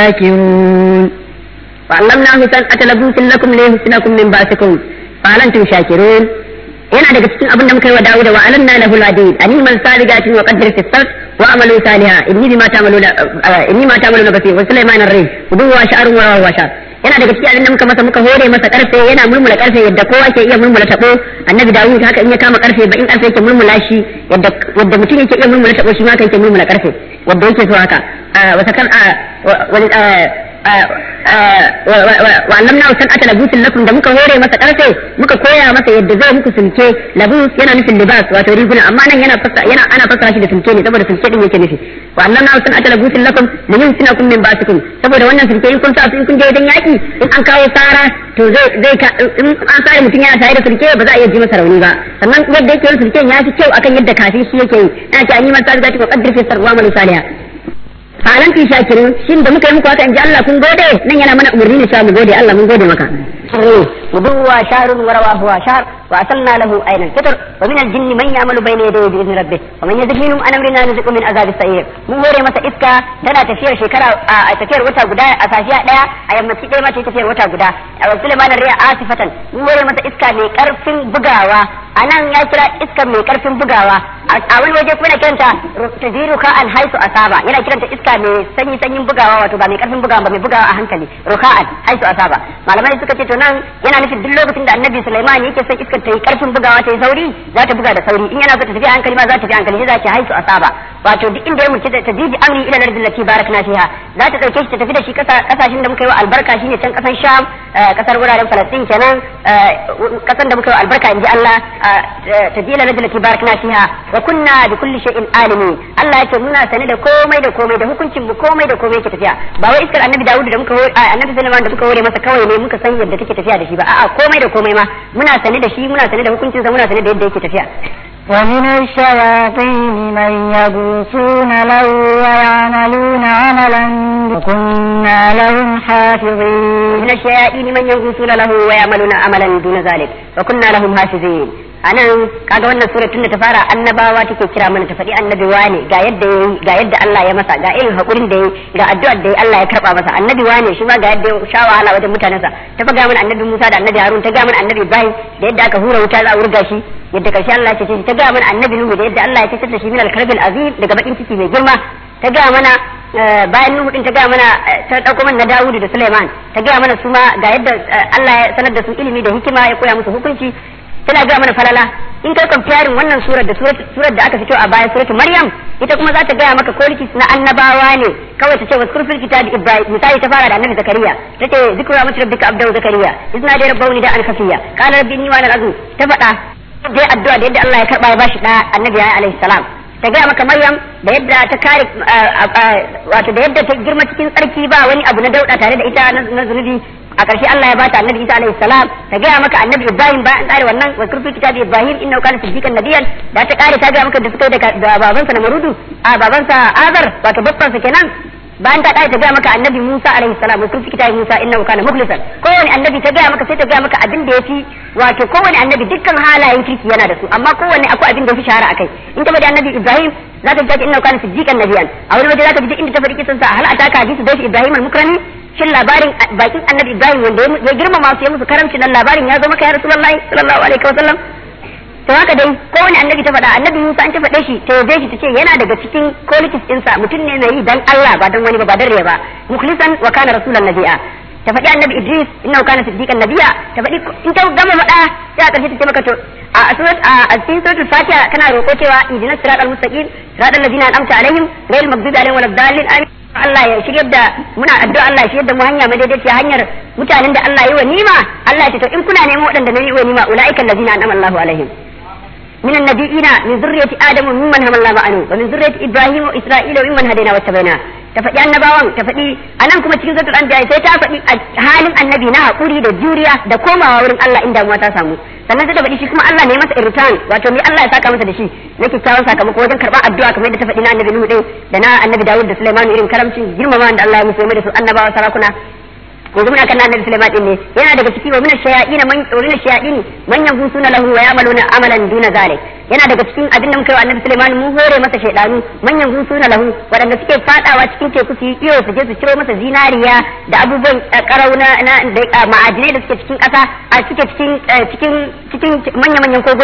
شاكرون وعلمناه صنعة لبوس لكم ليحصنكم من بأسكم فهل أنتم شاكرون yana daga cikin abin da muka yi wa Dawud wa alanna lahu al-hadid animal saligatin wa qaddir fi sart wa amalu saliha inni bima ta'maluna inni ma ta'maluna basir wa sulaiman ar-ri udu wa sha'run wa wa sha'ar yana daga cikin abin da muka masa muka hore masa karfe yana murmula karfe yadda kowa ke iya murmula tabo annabi Dawud haka in ya kama karfe ba in karfe yake murmula shi yadda yadda mutum yake iya murmula tabo shi ma yake murmula karfe wanda yake so haka wa sakan wa allamna san ata labusin lakum da muka hore masa karfe muka koya masa yadda zai muku sulke labus yana nufin libas wato riguna amma nan yana fasa yana ana fasara shi da sulke ne saboda sulke din yake nufi wa allamna san ata labusin lakum da yin sinakum min basikum saboda wannan sulke in kun sa su in kun je wajen yaki in an kawo sara to zai zai in an sare mutum yana tare da sulke ba za a iya ji masa rauni ba sannan yadda yake yin sulken ya fi kyau akan yadda kafin shi yake yi ana ce an yi masa zaki ko qaddir fi sarwa mal salihah halan fi shakirin shin da muka yi muku haka in ji Allah kun gode nan yana mana umarni ne cewa mu gode Allah mun gode maka غدوة شهر ورواه شهر وأصلنا له أين الفطر ومن الجن من يعمل بين يديه بإذن ربه ومن يزغ منهم عن أمرنا نزق من عذاب السعير mun hore masa iska tana tafiyar shekara a tafiyar wata guda a safiya daya a yammaci ɗaya mace tafiyar wata guda a wasu limanin riya asifatan mun hore masa iska mai karfin bugawa a nan ya kira iskar mai karfin bugawa a wani waje kuma yana kiranta tajiru ka an haisu asaba yana kiranta iska mai sanyi sanyin bugawa wato ba mai karfin bugawa ba mai bugawa a hankali ruka'an haisu asaba malamai suka ce to nan yana nufin duk lokacin da annabi Sulaiman yake son iskar ta yi karfin bugawa ta yi sauri za ta buga da sauri in yana so ta tafi a hankali ma za ta tafi a hankali za ta haisu asaba wato duk inda ya mulki ta jiji amri ila lardin lati barakna fiha za ta dauke shi ta tafi da shi kasashen da muka yi wa albarka shine can kasan Sham kasar wuraren Falastin kenan kasan da muka yi wa albarka inji Allah ta ji ila lardin lati barakna fiha wa kunna bi kulli shay'in alimi Allah yake muna sane da komai da komai da hukuncin mu komai da komai yake tafiya ba wai iskar annabi Dawud da muka annabi Sulaiman da muka hore masa kawai ne muka san yadda take tafiya da shi ba a'a komai da komai ma muna sane da shi muna sane da hukuncin sa muna sane da yadda yake tafiya ومن الشياطين من يغوصون له ويعملون عملا وكنا لهم حافظين من الشياطين من يغوصون له ويعملون عملا دون ذلك وكنا لهم حافظين anan kaga wannan sura tun da ta fara annabawa take kira mana ta faɗi annabi wane ga yadda yayi ga yadda Allah ya masa ga irin hakurin da yayi ga addu'ar da Allah ya karba masa annabi wane shi ma ga yadda ya sha wahala wajen mutanensa ta faga mana annabi Musa da annabi Harun ta ga mana annabi Ibrahim da yadda aka hura wuta za a wurga shi yadda karshe Allah ya ce ta ga mana annabi Nuhu da yadda Allah ya ce da shi min al-karbil azim daga bakin ciki mai girma ta ga mana bayan Nuhu din ta ga mana ta dauko mana Dawudu da Sulaiman ta ga mana su ma ga yadda Allah ya sanar da su ilimi da hikima ya koya musu hukunci tana gaya mana falala in kai comparing wannan surar da surar da aka fito a baya suratul maryam ita kuma za ta gaya maka qualities na annabawa ne kawai ta ce wa kurfil kitab ibrahim misali ta fara da annabi zakariya ta ce zikru rahmat rabbika abdahu zakariya izna da rabbauni da an kafiya qala rabbi inni wa ana azu ta faɗa dai addu'a da yadda Allah ya karba ya bashi da annabi ya alaihi salam ta gaya maka maryam da yadda ta kare wato da yadda ta girma cikin tsarki ba wani abu na dauda tare da ita na zunubi a ƙarshe Allah ya bata annabi Isa alaihi salam ta gaya maka annabi Ibrahim bayan tsare wannan wa kurfi kitabi Ibrahim innahu kana siddiqan nabiyyan da ta kare ta gaya maka da suka yi da babansa na Marudu a babansa Azar wato babbansa kenan bayan ta kare ta gaya maka annabi Musa alaihi salam wa kurfi kitabi Musa innahu kana mukhlisan kowane annabi ta gaya maka sai ta gaya maka abin da yafi wato kowane annabi dukkan halayen kirki yana da su amma kowane akwai abin da yafi shahara akai in ta bada annabi Ibrahim za ta ji innahu kana siddiqan nabiyyan a wani waje za ta ji inda ta faɗi kisan sa hal ataka hadisi da Ibrahim al-mukrani shin labarin bakin annabi ibrahim wanda ya girmama su ya musu karamci nan labarin ya zo maka ya rasulullahi sallallahu alaihi wa sallam to haka dai kowane annabi ta faɗa annabi musa an ta faɗe shi ta yabe shi ta ce yana daga cikin qualities ɗinsa mutum ne mai yi dan allah ba dan wani ba ba dan riya ba mukhlisan wa kana rasulan nabiya ta faɗi annabi idris innahu kana siddiqan nabiya ta faɗi in ta gama faɗa sai a ƙarshe ta ce maka to a surat a cikin suratul fatiha kana roƙo cewa ihdinas siratal mustaqim siratal ladzina an'amta alaihim ghayril maghdubi alaihim waladdallin amin Allah ya shiryar da muna addu'a Allah ya shiryar da mu hanya madaidaiciya hanyar mutanen da Allah ya yi wa nima Allah ya ce to in kuna neman waɗanda na yi wa nima ulaika allazina an'ama Allahu alaihim من النبيين من ذرية آدم وممن هم الله عنه ومن ذرية إبراهيم وإسرائيل وممن هدينا واتبعنا تفدي annabawan ta faɗi anan kuma cikin suratul anbiya sai ta faɗi halin annabi na hakuri da juriya da komawa wurin Allah inda mu ta samu sannan sai ta faɗi shi kuma Allah ne masa irtan wato me Allah ya saka masa da shi na kyakkyawan sakamako wajen karɓar addu'a kamar yadda ta faɗi na annabi Nuhu din da na annabi Dawud da Sulaiman irin karamcin girmama da Allah ya musu da su annabawa sarakuna yanzu muna kan annabi Sulaiman din ne yana daga ciki wa min ash-shayatin man wa min ash-shayatin man yanfusuna lahu wa ya'maluna amalan duna zalik yana daga cikin abin da muka yi wa annabi Sulaiman mu hore masa shaydanu man yanfusuna lahu wadanda suke fadawa cikin teku su yi iyo su je su ciro masa zinariya da abubuwan karau na ma'adinai da suke cikin kasa a suke cikin cikin cikin manya-manyan koguna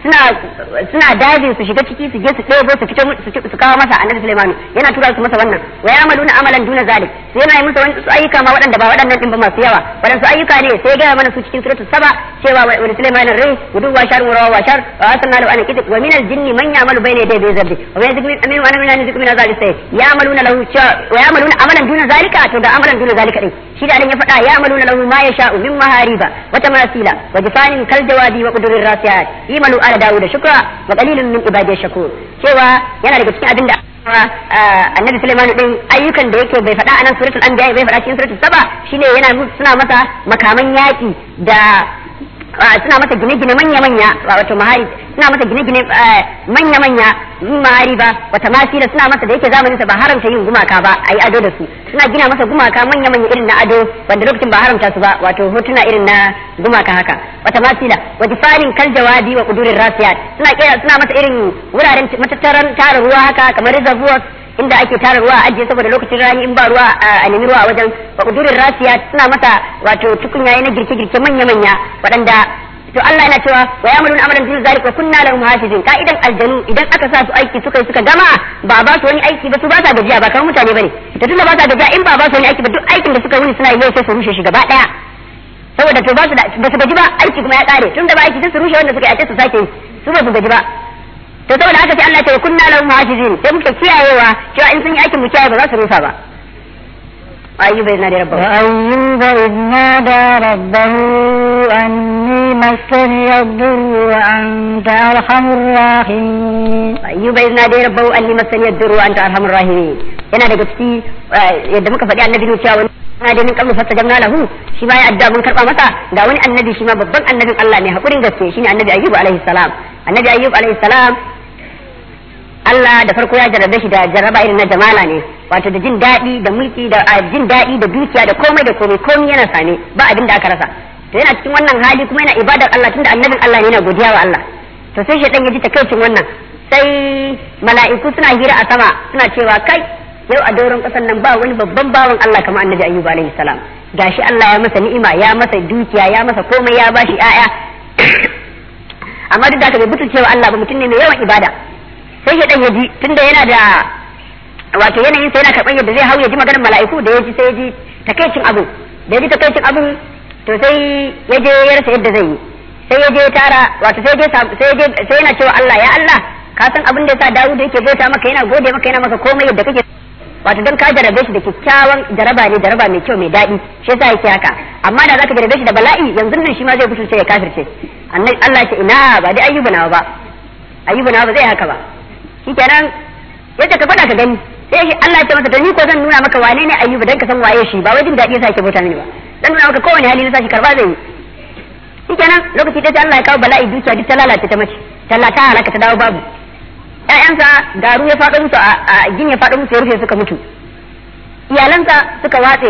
suna suna dajin su shiga ciki su je su ɗebo su fito su kawo masa annabi Sulaiman yana tura su masa wannan wa ya'maluna amalan duna zalik sai yana yi musu wani su ayyuka ma waɗanda ba waɗannan din ba masu yawa waɗansu ayyuka ne sai ya gaya mana su cikin suratul saba cewa wa Sulaiman rai gudu wa shar wa wa shar wa asanna lahu an kitab wa min al-jinni man ya'malu bayna yaday bi zabbi wa min zikri amin wa min zikri min zalik sai ya'maluna lahu wa ya'maluna amalan duna zalika to da amalan duna zalika din shi da ya faɗa ya'maluna lahu ma yasha'u min mahariba wa tamasila wa jifanin kal jawabi wa qudurir rasiyat imalu ala dawud shukra wa qalilun min ibadiy shakur cewa yana daga cikin abin da annabi Sulaiman din ayyukan da yake bai faɗa a nan suratul anbiya bai faɗa cikin suratul saba shine yana suna masa makaman yaki da suna masa gine-gine manya-manya wato mahari suna masa gine-gine manya-manya mahari ba wata masila suna masa da yake zamanin sa ba haramta yin gumaka ba a yi ado da su suna gina masa gumaka manya-manya irin na ado wanda lokacin ba haramta su ba wato hotuna irin na gumaka haka wata masila wa jifarin kal jawabi wa kudurin rasiyat suna kera suna masa irin wuraren matattaran tara ruwa haka kamar reservoirs inda ake tara ruwa a ajiye saboda lokacin rani in ba ruwa a nemi ruwa a wajen wa kudurin rasiya suna masa wato tukunyaye na girke-girke manya-manya waɗanda to Allah yana cewa wa ya'maluna amalan dun zalika kunna lahum hafizin ka'idan aljanu idan aka sa su aiki suka suka gama ba ba su wani aiki ba su ba sa gajiya ba kamar mutane bane to tunda ba sa gajiya in ba ba su wani aiki ba duk aikin da suka wuni suna yi sai su rushe shi gaba daya saboda to ba su da ba su gaji ba aiki kuma ya kare tunda ba aiki sai su rushe wanda suka yi a su sake yi su ba su gaji ba to saboda haka sai Allah ya ce kunna lahum hafizin sai muke kiyayewa cewa in sun yi aikin mu kiyaye ba za su rusa ba ayyuba yana da rabbahu وأيوب إذ نادى ربه أني مسني الضر وأنت أرحم الراحمين ayyuba yana da rabbahu anni masani ad-durru anta arhamur rahimin yana daga ciki yadda muka faɗi annabi ne cewa wani na da min qablu fastajabna lahu shi ma ya adda mun karba masa ga wani annabi shi ma babban annabin Allah ne hakurin gaske shine annabi ayyub alaihi salam annabi ayyub alaihi salam Allah da farko ya jarrabe shi da jarraba irin na jamala ne wato da jin daɗi da mulki da jin daɗi da dukiya da komai da komai komai yana same ba abin da aka rasa to yana cikin wannan hali kuma yana ibadar Allah tunda annabin Allah ne yana godiya wa Allah to sai shaitan ya ji takaicin wannan sai mala'iku suna hira a sama suna cewa kai yau a doron ƙasar nan ba wani babban bawan Allah kamar annabi ayyuba alaihi salam gashi Allah ya masa ni'ima ya masa dukiya ya masa komai ya bashi 'ya'ya amma duk da haka bai butulce wa Allah ba mutum ne mai yawan ibada sai ya dan ya ji tunda yana da wato yanayin sa yana karban yadda zai hau ya ji maganar mala'iku da ya ji sai ya ji takaicin abu da ya ji takaicin abu to sai ya je ya rasa yadda zai yi sai ya je tara wato sai ya je sai ya je sai yana cewa Allah ya Allah ka san abin da yasa Dawud yake bauta maka yana gode maka yana maka komai yadda kake wato dan ka jarabe shi da kyakkyawan jaraba ne jaraba mai kyau mai daɗi shi yasa yake haka amma da zaka jarabe shi da bala'i yanzu nan shi ma zai butulce ya kafirce annabi Allah ya ce ina ba dai ayyuba nawa ba ayyuba nawa ba zai haka ba shikenan yace ka faɗa ka gani sai shi Allah ya ce masa to ni ko zan nuna maka wane ne ayyuba dan ka san waye shi ba wai jin daɗi yasa yake bauta mini ba dan nuna maka kowane hali na sashi karba zai yi shikenan lokaci da Allah ya kawo bala'i dukiya duk ta lalace ta mace talla ta halaka ta dawo babu ƴaƴansa garu ya faɗo musu a gin ya faɗo musu ya rufe suka mutu iyalansa suka watse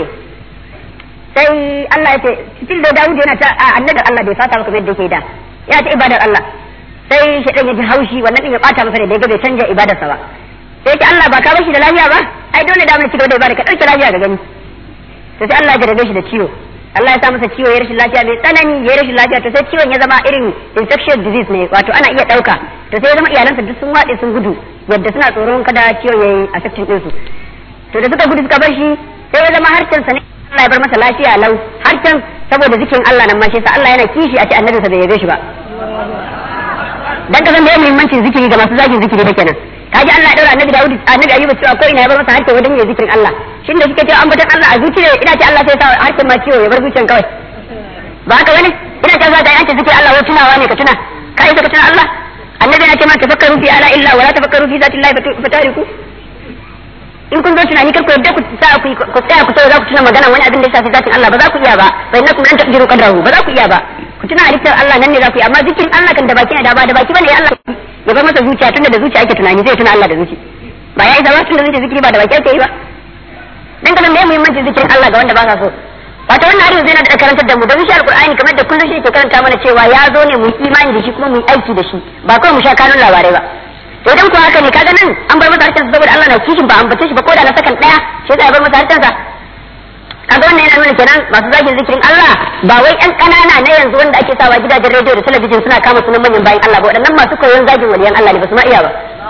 sai Allah ya ce cikin da Dawud yana ta annabi Allah bai fata maka yadda yake da ya ta ibadar Allah sai shaitan ya ji haushi wannan din ya bata masa da ya bai canja ibadarsa ba sai ce Allah ba ka bar shi da lafiya ba ai dole da mun ci gaba da ibada ka dauke lafiya ga gani to sai Allah ya jarabe shi da ciwo Allah ya sa masa ciwo ya rashin lafiya mai tsanani ya rashin lafiya to sai ciwon ya zama irin infectious disease ne wato ana iya dauka to sai ya zama iyalansa duk sun waɗe sun gudu yadda suna tsoron kada ciwon yayi affecting ɗinsu to da suka gudu suka bar shi sai ya zama harcen sa ne Allah ya bar masa lafiya lau harcen saboda zikin Allah nan ma shi sa Allah yana kishi a ce annabinsa bai yabe shi ba dan ka san da muhimmancin zikiri ga masu zagin zikiri da kenan kaji Allah ya daura annabi Dawud annabi Ayyub cewa ko ina ya bar masa harke wajen yin zikirin Allah shin da suke cewa an batan Allah a zuciya ina ce Allah sai sa harkin ma ciwo ya bar zuciyan kawai ba haka bane ina ce za ka yi an ce zikirin Allah wai tunawa ne ka tuna ka isa ka tuna Allah annabi yana ce ma tafakkaru fi ala illa wala tafakkaru fi zati Allah fatariku in kun zo tunani kar ku yadda ku sa ku ku tsaya ku sai za ku tuna magana wani abin da ya shafi zatin Allah ba za ku iya ba fa innakum lan taqdiru qadrahu ba za ku iya ba ku tuna halittar Allah nan ne za ku yi amma zikirin Allah kan da baki ne da ba da baki bane ya Allah ya bar masa zuciya tunda da zuciya ake tunani zai tuna Allah da zuci ba ya isa ba tunda zuciya zikiri ba da baki ake yi ba dan kasan me muhimmancin zikirin Allah ga wanda ba sa so wato wannan hadisi zai na da karantar da mu don shi alqur'ani kamar da kullum shi ke karanta mana cewa ya zo ne mu imani da shi kuma mu aiki da shi ba kawai mu sha kanun labarai ba to idan ko haka ne kaga nan an bar masa harshen saboda Allah na kishin ba ambace shi ba ko da na sakan daya sai ya bar masa harshen sa kaga wannan yana nuna kenan masu zagin zikirin Allah ba wai ƴan ƙanana na yanzu wanda ake sawa gidajen rediyo da talabijin suna kama sunan manyan bayan Allah ba waɗannan masu koyon zagin waliyan Allah ne ba su ma iya ba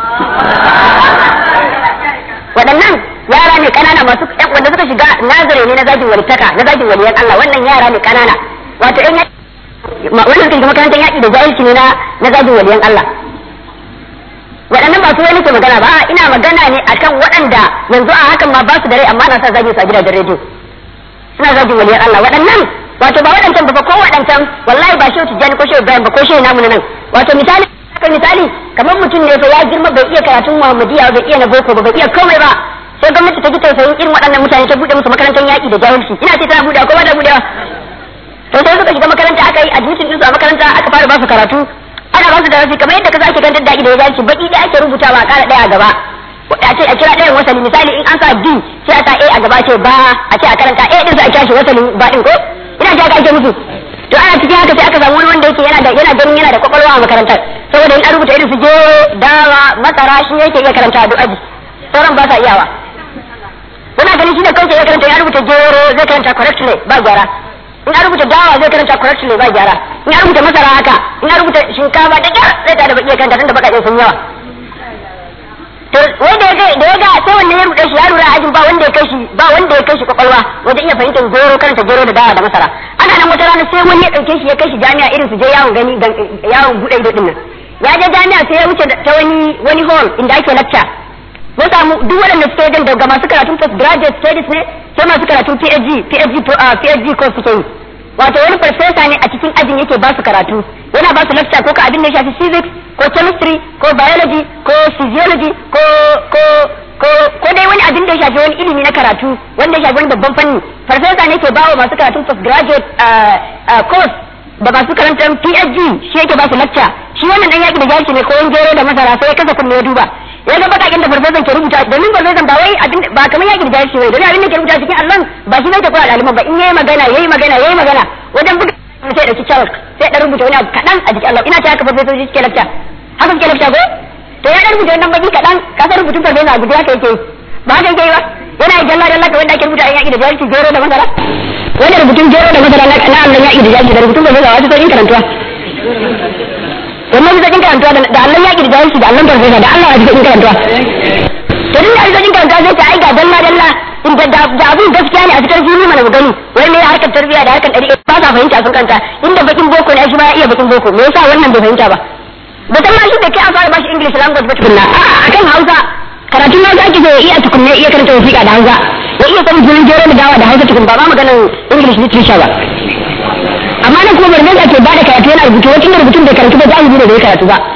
waɗannan yara ne ƙanana masu wanda suka shiga nazare ne na zagin walitaka na zagin waliyan Allah wannan yara ne ƙanana wato ƴan wannan suka shiga makarantar yaƙi da jahilci ne na na zagin waliyan Allah waɗannan ba su wani ke magana ba ina magana ne akan waɗanda yanzu a hakan ma ba su da rai amma na sa zagin su a gidajen rediyo suna zagin waliyan Allah waɗannan wato ba waɗancan ba ko waɗancan wallahi ba shehu tijjani ko shehu ibrahim ba ko shehu namu na nan wato misali haka misali kamar mutum ne fa ya girma bai iya karatun muhammadiya bai iya na boko ba bai iya komai ba sai gwamnati ta ji tausayin irin waɗannan mutane ta buɗe musu makarantar yaƙi da jahilci ina ce tana buɗe ko ba ta buɗewa to sai suka shiga makaranta aka yi admission ɗinsu a makaranta aka fara ba su karatu ana ba su darasi kamar yadda ka zaki kan da da jahilci baki da ake rubutawa a ƙara ɗaya a gaba a ce a kira ɗayan wasali misali in an sa D sai a sa A a gaba ce ba a ce a karanta A din sai a kira shi wasalin ba din ko ina ji aka ake musu to ana cikin haka sai aka samu wani wanda yake yana da yana ganin yana da kwakwalwa a makarantar saboda in an rubuta irin su je dawa masara shi yake iya karanta a duk aji sauran ba sa iyawa muna ganin shi da kansa ya karanta ya rubuta gero zai karanta correctly ba gyara in an rubuta dawa zai karanta correctly ba gyara in an rubuta masara haka in an rubuta shinkafa da gyara zai ta da iya karanta tun da bakaɗe sun yawa to wai da ya da ya ga sai wannan ya rubuta shi ya lura ajin ba wanda ya kai shi ba wanda ya kai shi kwakwalwa wajen iya fahimtar gero karanta gero da dawa da masara ana nan wata rana sai wani ya dauke shi ya kai shi jami'a irin su je yawon gani yawon bude ido din nan ya je jami'a sai ya wuce ta wani wani hall inda ake lecture ya samu duk waɗanda suke wajen daga masu karatun postgraduate studies ne sai masu karatun PhD PhD PhD course suke yi wato wani farfesa ne a cikin ajin yake ba su karatu yana ba su lecture ko ka abin da ya shafi physics ko chemistry ko biology ko physiology ko ko ko ko dai wani abin da ya shafi wani ilimi na karatu wanda ya shafi wani babban fanni farfesa ne ke bawa masu karatun postgraduate course da masu karantar PhD shi yake ba su lecture shi wannan dan yaki da jahilci ne ko wani gero da masara sai ya kasa kunne ya duba ya ga bakakin da farfesan ke rubuta domin farfesan ba wai abin ba kamar yaki da jahilci bai domin abin da ke rubuta cikin allon ba shi zai ta koya ɗaliban ba in yayi magana yayi magana yayi magana wajen buga sai dauki chalk sai dan rubuta wani abu kadan a jikin allon ina ta haka farfesoji suke lecture haka suke lecture ko to ya dan rubuta wannan baki kadan ka san rubutun farfesa a guda haka yake ba haka yake ba yana yi jalla dalla wanda ake rubuta a yaki da jahilci gero da masara wanda rubutun gero da masara na allon yaki da jahilci da rubutun farfesa wasu sauƙin karantuwa wannan bisa karantuwa da Allah ya kirga shi da Allah farfesa da Allah ya bisa karantuwa to din da bisa karantuwa sai ta ai ga dalla dalla inda da abin gaskiya ne a cikin fili mana mu gani wai me harkar tarbiyya da harkar dariƙa ba sa fahimta sun kanta inda bakin boko ne shi ma ya iya bakin boko me yasa wannan bai fahimta ba da san ma shi da kai an fara bashi English language ba tukunna a akan Hausa karatun ma zaki zo iya tukunne iya karanta wasiƙa da Hausa ya iya sanin jirin jero da dawa da Hausa tukun ba ma maganar English literature ba amma nan kuma barbe ke bada karatu yana rubutu wacin da rubutun bai karatu ba jahili ne bai karatu ba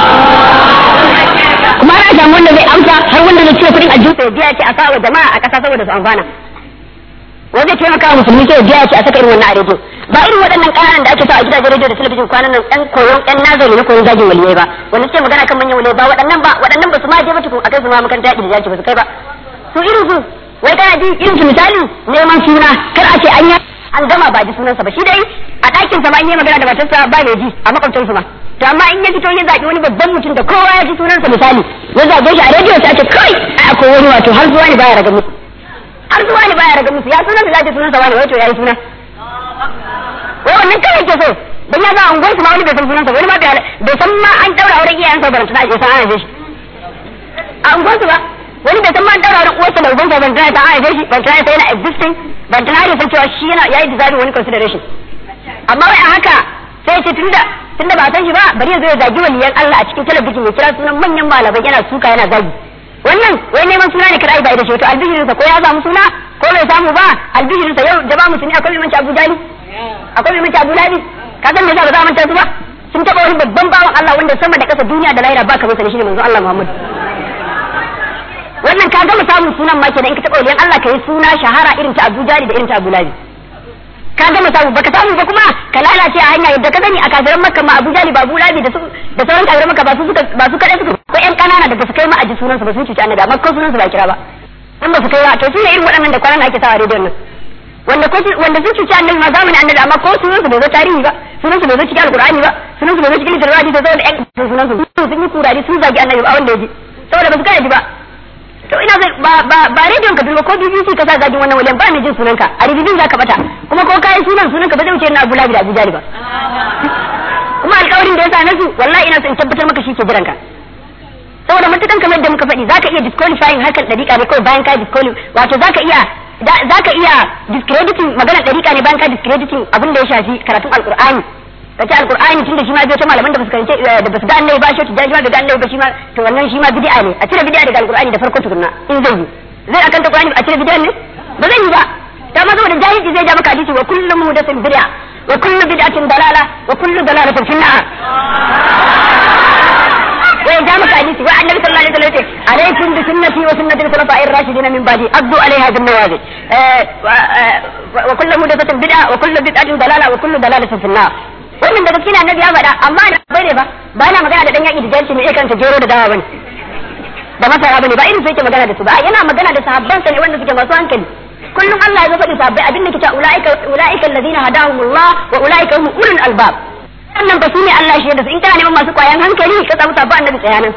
kuma ana samu wanda zai amsa har wanda zai cire kudin aljihun sai biya ce a sa wa jama'a a kasa saboda su amfana wanda zai taimaka wa musulmi sai biya ce a saka irin wannan a rediyo ba irin waɗannan ƙananan da ake sa a gidajen rediyo da talabijin kwanan nan ɗan koyon ɗan nazari na koyon zagin waliyai ba wanda suke magana kan manyan waliyai ba waɗannan ba waɗannan ba su ma je ba tukun a kai su ma makaranta yaƙi da jaki ba su kai ba su irin su wai kana ji irin su misali neman suna kar a ce an yi an gama ba ji sunansa ba shi dai a ɗakin sa ma in yi magana da matarsa ba mai ji a makwabcinsu ma to amma in ya fito ya zaɓi wani babban mutum da kowa ya ji sunansa misali ya zaɓe shi a rediyo sai ce kai ai akwai wani wato har zuwa ne baya raga musu har zuwa ne baya raga musu ya sunansa za ce sunansa wani wato ya yi suna wai wannan kawai ke so dan ya ga unguwar su ma wani bai san sunansa wani ma bai san ma an daura auren iyayensa ba tana ya san ana shi a unguwar su ba wani bai san ma an daura auren uwarsa da ubansa ban tana ta ana shi ban tana ta yana existing ban tana da san cewa shi yana yayi deserving wani consideration amma wai a haka sai ce tunda tunda ba san shi ba bari ya zo ya zagi waliyan Allah a cikin talabijin ya kira sunan manyan malamai yana suka yana zagi wannan wai neman suna ne kada ai ba da shi to albishirin sa ko ya samu suna ko bai samu ba albishirin sa yau jaba musulmi akwai mai manci Abu Jali akwai mai manci Abu Labi ka san me yasa ba za a manta su ba sun taba wani babban bawan Allah wanda sama da kasa duniya da lahira ba ka masa shi ne manzo Allah Muhammad wannan ka gama samun sunan ma kenan in ka taba waliyan Allah ka yi suna shahara irin ta Abu Jali da irin ta Abu Labi ka gama samu baka samu ba kuma ka lalace a hanya yadda ka gani a kafiran makka ma abu jali ba abu labi da su da sauran kafiran makka ba su suka ba su kadai suka ko yan kanana da ba su kai ma aji sunan su ba sun cuci annabi amma ko sunan su ba kira ba in ba su kai ba to su ne irin waɗannan da kwanan ake sawa rediyon nan wanda ko wanda sun cuci annabi ma zamanin annabi amma ko sunan su bai zo tarihi ba sunan su bai zo cikin alqur'ani ba sunan su bai zo cikin littafi da saboda yan sunan su sun yi kurari sun zagi annabi ba wanda ya ji saboda ba su kai ji ba to ina zai ba ba ba ba rediyon ka duba ko BBC ka sa zagin wannan wajen ba mai jin sunanka a rubutun zaka bata kuma ko kai sunan sunanka ba zai wuce na Abu Labi da Abu Jali ba kuma alƙawarin da ya sa nasu wallahi ina son in tabbatar maka shi ke jiranka saboda mutukan kamar da muka faɗi zaka iya disqualifying harkar dariƙa ne kawai bayan ka disqualify wato zaka iya zaka iya discrediting maganar dariƙa ne bayan ka discrediting abin da ya shafi karatun alƙur'ani kace alqur'ani tunda shi ma bai ta malaman da basu karance da basu ga annabi ba shi ta jaji ma da annabi ba shi ma to wannan shi ma bid'a ne a cire bid'a daga alqur'ani da farko tukunna in zai yi zai akan ta qur'ani a cire bid'a ne ba zai yi ba ta ma saboda jahilci zai ja maka hadisi wa kullu muhdathin bid'a wa kullu bid'atin dalala wa kullu dalalatin fi nar wai ja maka hadisi wa annabi sallallahu alaihi wasallam ce alaikum bi sunnati wa sunnati al-khulafa'i ar-rashidin min ba'di addu alaiha bin nawajid wa kullu muhdathatin bid'a wa kullu bid'atin dalala wa kullu dalalatin fi nar wannan da gaskiya annabi ya faɗa amma da bai ne ba ba na magana da dan yaki da janci ne kan ta jero da dawa bane da masara bane ba irin sai yake magana da su ba yana magana da sahabban sa ne wanda suke masu hankali kullum Allah ya faɗi sahabbai abin da kita ulaika ulaika alladhina hadahumullah wa ulaika hum ulul albab wannan ba su ne Allah shi da su in kana neman masu kwayan hankali ka samu sahabban annabi tsayanan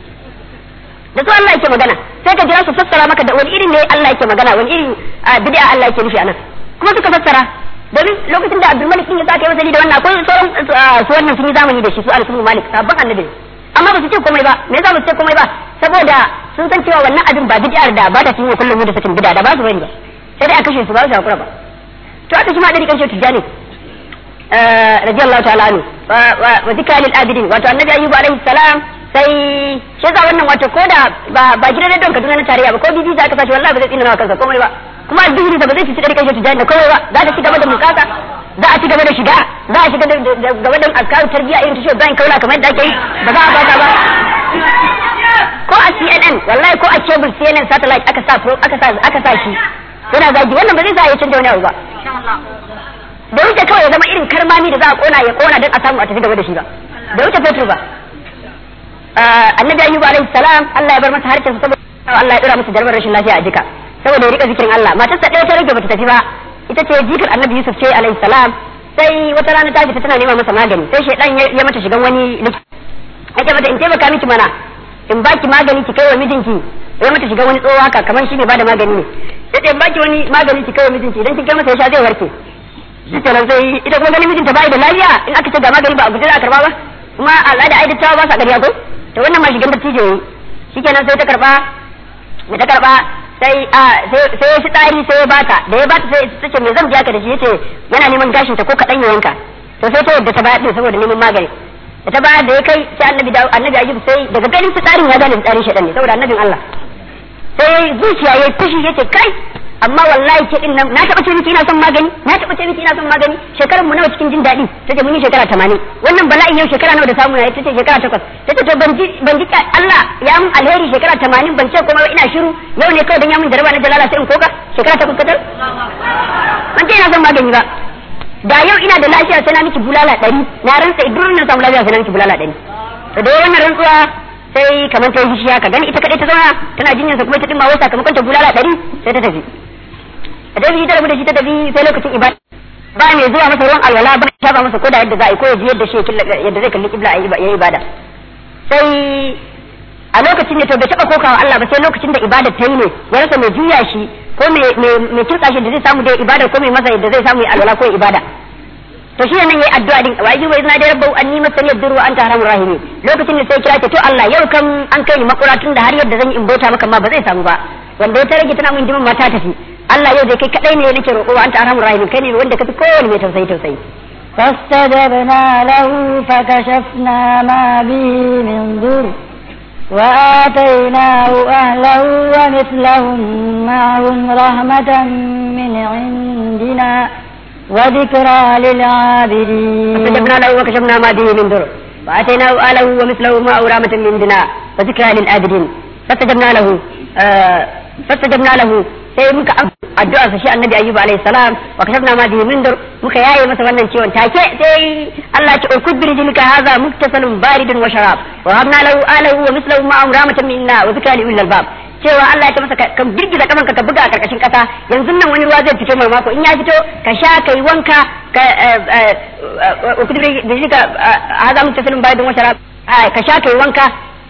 da su Allah yake magana sai ka jira su fassara maka da wani irin ne Allah yake magana wani irin bid'a Allah yake nufi anan kuma suka fassara domin lokacin da Abdul Malik din ya sake wasali da wannan akwai sauran su wannan sun yi zamani da shi su Anas bin Malik sabon annabi amma ba su ce komai ba me yasa ba su ce komai ba saboda sun san cewa wannan abin ba bid'ar da ba ta cikin kullum da sakin bid'a da ba su bari ba sai dai a kashe su ba su hakura ba to aka shi ma dari kan shi tijani radiyallahu ta'ala anhu wa zikra lil abidin wato annabi ayyub alaihi salam sai shi za wannan wato ko da ba gidan da donka Kaduna na tarayya ba ko bibi za ka sashi wallahi ba zai tsina kansa komai ba kuma addini da ba zai ci dari kai tijani da komai ba za ta ci gaba da mukasa za a ci gaba da shiga za a shiga da gaba da azkaru tarbiya irin tashi bayan kaula kamar yadda ake yi ba za a bata ba ko a CNN wallahi ko a cable CNN satellite aka sa aka sa aka sa shi yana zagi wannan ba zai sa ya canja wani abu ba da wuce kawai ya zama irin karmami da za a kona ya kona don a samu a tafi gaba da shi ba da wuce fetur ba annabi ayyuba alaihi salam Allah ya bar masa harshen saboda Allah ya dora masa jarbar rashin lafiya a jika saboda ya rika zikirin Allah matarsa ɗaya ta rage bata tafi ba ita ce jikar annabi Yusuf ce alaihi salam sai wata rana ta fita tana nema masa magani sai shaidan ya mata shigan wani likita ya mata in taimaka miki mana in baki magani ki kai wa mijinki ya mata shigan wani tsoho haka kamar shi ne bada magani ne sai ta in baki wani magani ki kai wa mijinki idan kin kai masa ya sha zai warke shi kenan sai ita kuma ganin mijinta bai da lafiya in aka ce ga magani ba a guje za a karba ba kuma al'ada ai dattawa ba sa ƙarya ko to wannan ma shigan dattijo yayi shikenan sai ta karba da ta karba sai a sai ya shi tsari sai ya bata da ya bata sai ta ce me zan biya ka da shi yace yana neman gashin ta ko kadan ya yanka to sai ta yadda ta bayar din saboda neman magani da ta bayar da ya kai sai annabi da annabi ayyub sai daga ganin tsarin ya gane tsarin shedan ne saboda annabin Allah sai zuciya ya fushi yace kai amma wallahi ke din nan na taba ce miki ina son magani na taba ce miki ina son magani shekaran mu nawa cikin jin daɗi tace mun yi shekara 80 wannan bala'in yau shekara nawa da samu na tace shekara 8 tace to ban ji ban ji Allah ya mun alheri shekara 80 ban ce kuma ina shiru yau ne kawai dan ya mun jaraba na jalala sai in koka shekara 8 kadar ban ce ina son magani ba da yau ina da lafiya sai na miki bulala 100 na rantsa idan na samu lafiya sai na miki bulala 100 to da wannan rantsuwa sai kamar ta yi ka gani ita kadai ta zauna tana jinyar sa kuma ita din ma wai sakamakon ta bulala 100 sai ta tafi da tafi ta rabu da shi ta tafi sai lokacin ibada ba mai zuwa masa ruwan alwala ba ya ba masa koda yadda za a yi ko ya ji yadda shi yadda zai kalli kibla ya yi ibada sai a lokacin ne to bai taba kokawa Allah ba sai lokacin da ibada ta yi ne ya rasa mai juya shi ko mai kirka shi da zai samu da ibada ko mai masa yadda zai samu ya alwala ko ibada to shi nan yayi addu'a din wa yaji wa izna da rabbu anni masani yadru anta arhamur rahimin lokacin da sai kira ce to Allah yau kan an kai ni makura tun da har yadda zan yi in bauta maka ma ba zai samu ba wanda ya rage tana mun jimin mata tafi Allah yau dai kai kadai ne nake roƙo anta arhamur rahimin kai ne wanda kafi kowanne mai tausayi tausayi فاستجبنا له فكشفنا ما به من ضر وآتيناه أهله ومثلهم معهم رحمة من عندنا وذكرى للعابدين فاستجبنا له وكشفنا ما به من ضر وآتيناه أهله ومثله معه رحمة من عندنا وذكرى للعابدين فاستجبنا له آه فاستجبنا له sai muka addu'a sa shi annabi ayyuba alayhi salam wa kashafna ma bihi min dur muka yaye masa wannan ciwon take sai Allah ya urkud bi rijlika hadha muktasalun baridun wa sharab wa habna lahu alahu wa mislahu ma'am rahmatan minna wa zikra li ulil albab cewa Allah ya ce masa ka girgiza kamanka ka buga a karkashin kasa yanzu nan wani ruwa zai fito mai mako in ya fito ka sha kai wanka ka urkud bi rijlika hadha muktasalun baridun wa sharab ka sha kai wanka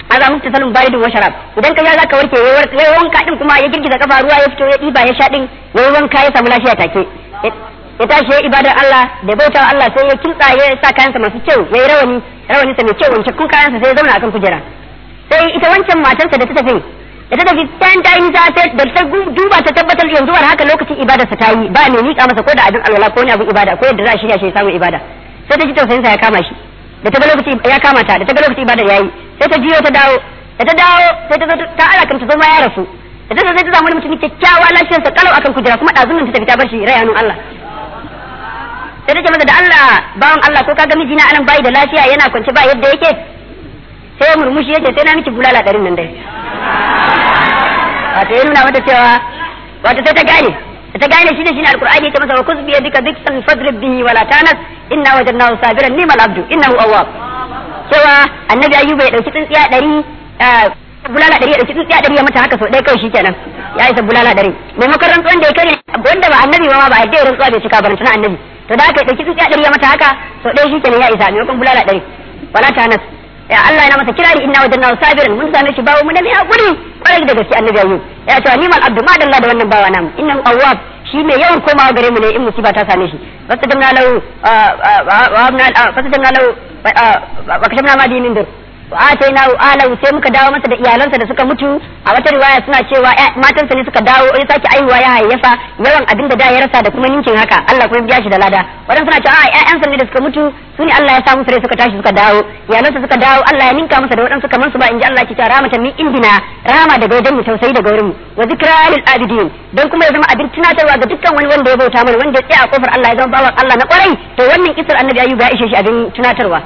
aza muku tasalun baridun wa sharab idan ka sha zaka warke yayi wanka din kuma ya girgiza kafa ruwa ya fito ya diba ya sha din yayi wanka ya samu lafiya take ya tashi ya ibadar Allah da bauta Allah sai ya kintsa ya sa kayansa masu kyau ya yi rawani rawani sa mai kyau wance kun kayansa sai ya zauna akan kujera sai ita wancan matarsa da ta tafi da ta tafi tan ta yi nisa sai da ta duba ta tabbatar yanzu war haka lokacin ibadarsa ta yi ba mai miƙa masa ko da abin alwala ko wani abin ibada ko yadda za a shirya shi ya samu ibada sai ta ji tausayin sa ya kama shi da ta ga lokaci ya kama ta da ta ga lokaci ibadar yayi sai ta jiyo ta dawo da ta dawo sai ta zo ta ala kan ta zo ma ya rasu da ta zo sai ta samu wani mutum kyakkyawa lafiyarsa kalau akan kujera kuma ɗazumin ta tafi ta bar shi rai hannun Allah sai take masa da Allah bawan Allah ko kaga mijina anan bai da lafiya yana kwance ba yadda yake sai murmushi yake sai na miki bulala ɗarin nan dai wato ya nuna mata cewa wato sai ta gane ta gane shi da shi ne alqur'ani yake masa wa kuzbi yadika diksan fadrib bihi wala tanas inna wajadnahu sabiran ni'mal abdu innahu awwab cewa annabi ayyuba ya dauki tsintsiya ɗari bulala ɗari ya dauki tsintsiya ɗari ya mata haka sau ɗaya kawai shikenan ya isa bulala ɗari maimakon rantsuwan da ya kare wanda ba annabi ma ba a yadda rantsuwa bai cika barantana annabi to da aka ɗauki tsintsiya ɗari ya mata haka sau ɗaya shikenan ya isa maimakon bulala ɗari wala tanas ya Allah yana masa kirari inna wajanna sabiran mun same shi bawo mu da mai hakuri kwarai da gaske annabi ayyub ya ce ni mal abdu ma dalla da wannan bawa namu innahu awwab shi mai yawan komawa gare mu ne in musiba ta same shi fastajabna lahu wa abna fastajabna lahu wa kashafna ma dinin dir wa ataina alahu sai muka dawo masa da iyalansa da suka mutu a wata riwaya suna cewa matansa ne suka dawo ya sake aihuwa ya hayyafa yawan abin da da ya rasa da kuma ninkin haka Allah kuma biya shi da lada wadan suna cewa a ƴaƴansa ne da suka mutu su ne Allah ya sa musu rai suka tashi suka dawo iyalansa suka dawo Allah ya ninka masa da waɗansu kamar su ba in ji Allah ki ta rahmatan min indina rahama daga wajen mu tausayi daga wurin mu wa zikra lil abidin dan kuma ya zama abin tunatarwa ga dukkan wani wanda ya bauta mana wanda ya tsaya a kofar Allah ya zama bawan Allah na kwarai to wannan kisar annabi ayyuba ya ishe shi abin tunatarwa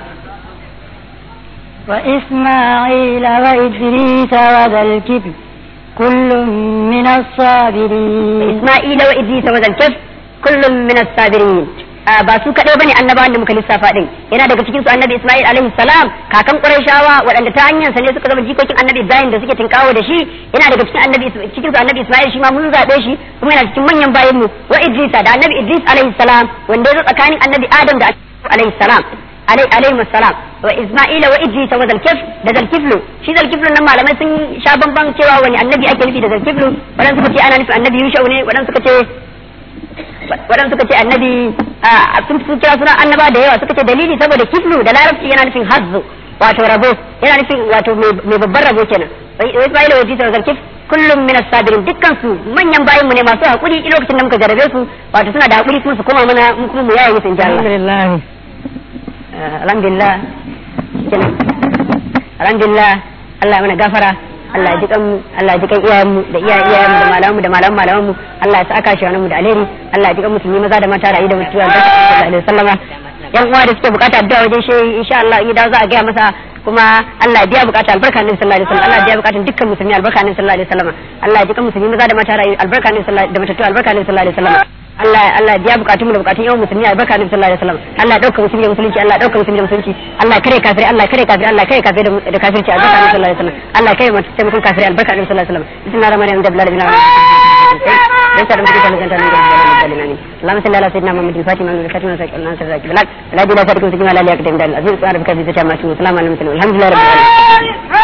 وإسماعيل وإدريس وذا الكفل كل من الصابرين إسماعيل وإدريس وذا الكفل كل من الصابرين ba su kaɗai bane annabawan da muka lissafa din yana daga cikin su annabi Isma'il alaihi salam kakan Qurayshawa waɗanda ta hanyar sa ne suka zama jikokin annabi Ibrahim da suke tinkawo da shi yana daga cikin annabi cikin su annabi Isma'il shi ma mun zabe shi kuma yana cikin manyan bayin mu wa Idris da annabi Idris alaihi salam wanda ya tsakanin annabi Adam da alaihi salam alaihi salam wa Isma'ila wa Idris wa Zalkif da Zalkiflu shi Zalkiflu nan malamai sun sha bamban cewa wani annabi ake nufi da Zalkiflu wadan suka ce ana nufin annabi Yusha ne wadan suka ce wadan suka ce annabi sun sun kira suna annaba da yawa suka ce dalili saboda kiflu da larabci yana nufin hazzu wato rabo yana nufin wato mai babban rabo kenan wa Isma'ila wa Idris wa Zalkif kullum min as-sabirin dukkan su manyan bayin mu ne masu hakuri lokacin da muka jarabe su wato suna da hakuri kuma su koma mana mu kuma mu yaye musu insha Allah alhamdulillah alhamdulillah kenan alhamdulillah Allah ya mana gafara Allah ya ji kan Allah ya ji kan iyayen mu da iyayen iyayen mu da malaman mu da malaman malaman mu Allah ya saka shi mu da alheri Allah ya ji kan musulmi maza da mata rayu da mutuwa da sallallahu alaihi wasallama yan uwa da suke bukata addu'a wajen shi insha Allah in da za a gaya masa kuma Allah ya biya bukata albarka ne sallallahu alaihi wasallam Allah ya biya bukatun dukkan musulmi albarka ne sallallahu alaihi wasallam Allah ya ji kan musulmi maza da mata rayu albarka ne sallallahu da matattu albarka ne sallallahu alaihi wasallam Allah Allah biya bukatun mu da bukatun yawan musulmi albarka ne sallallahu alaihi wasallam Allah ya dauka musulmi da musulunci Allah ya dauka musulmi da musulunci Allah ya kare kafiri Allah ya kare kafiri Allah ya kare kafiri da kafirci albarka ne sallallahu alaihi wasallam Allah ya kare mutum taimakon kafiri albarka ne sallallahu alaihi wasallam bismillahir rahmanir rahim dabla rabbil alamin ليس لم تكن جنة من اللهم صل على سيدنا محمد الفاتح من الكاتب من سيدنا الناصر الراكب بالحق لا بلا سابق سجن ولا ليقدم دار العزيز وعرف كيف تتم السلام على المسلمين الحمد لله رب العالمين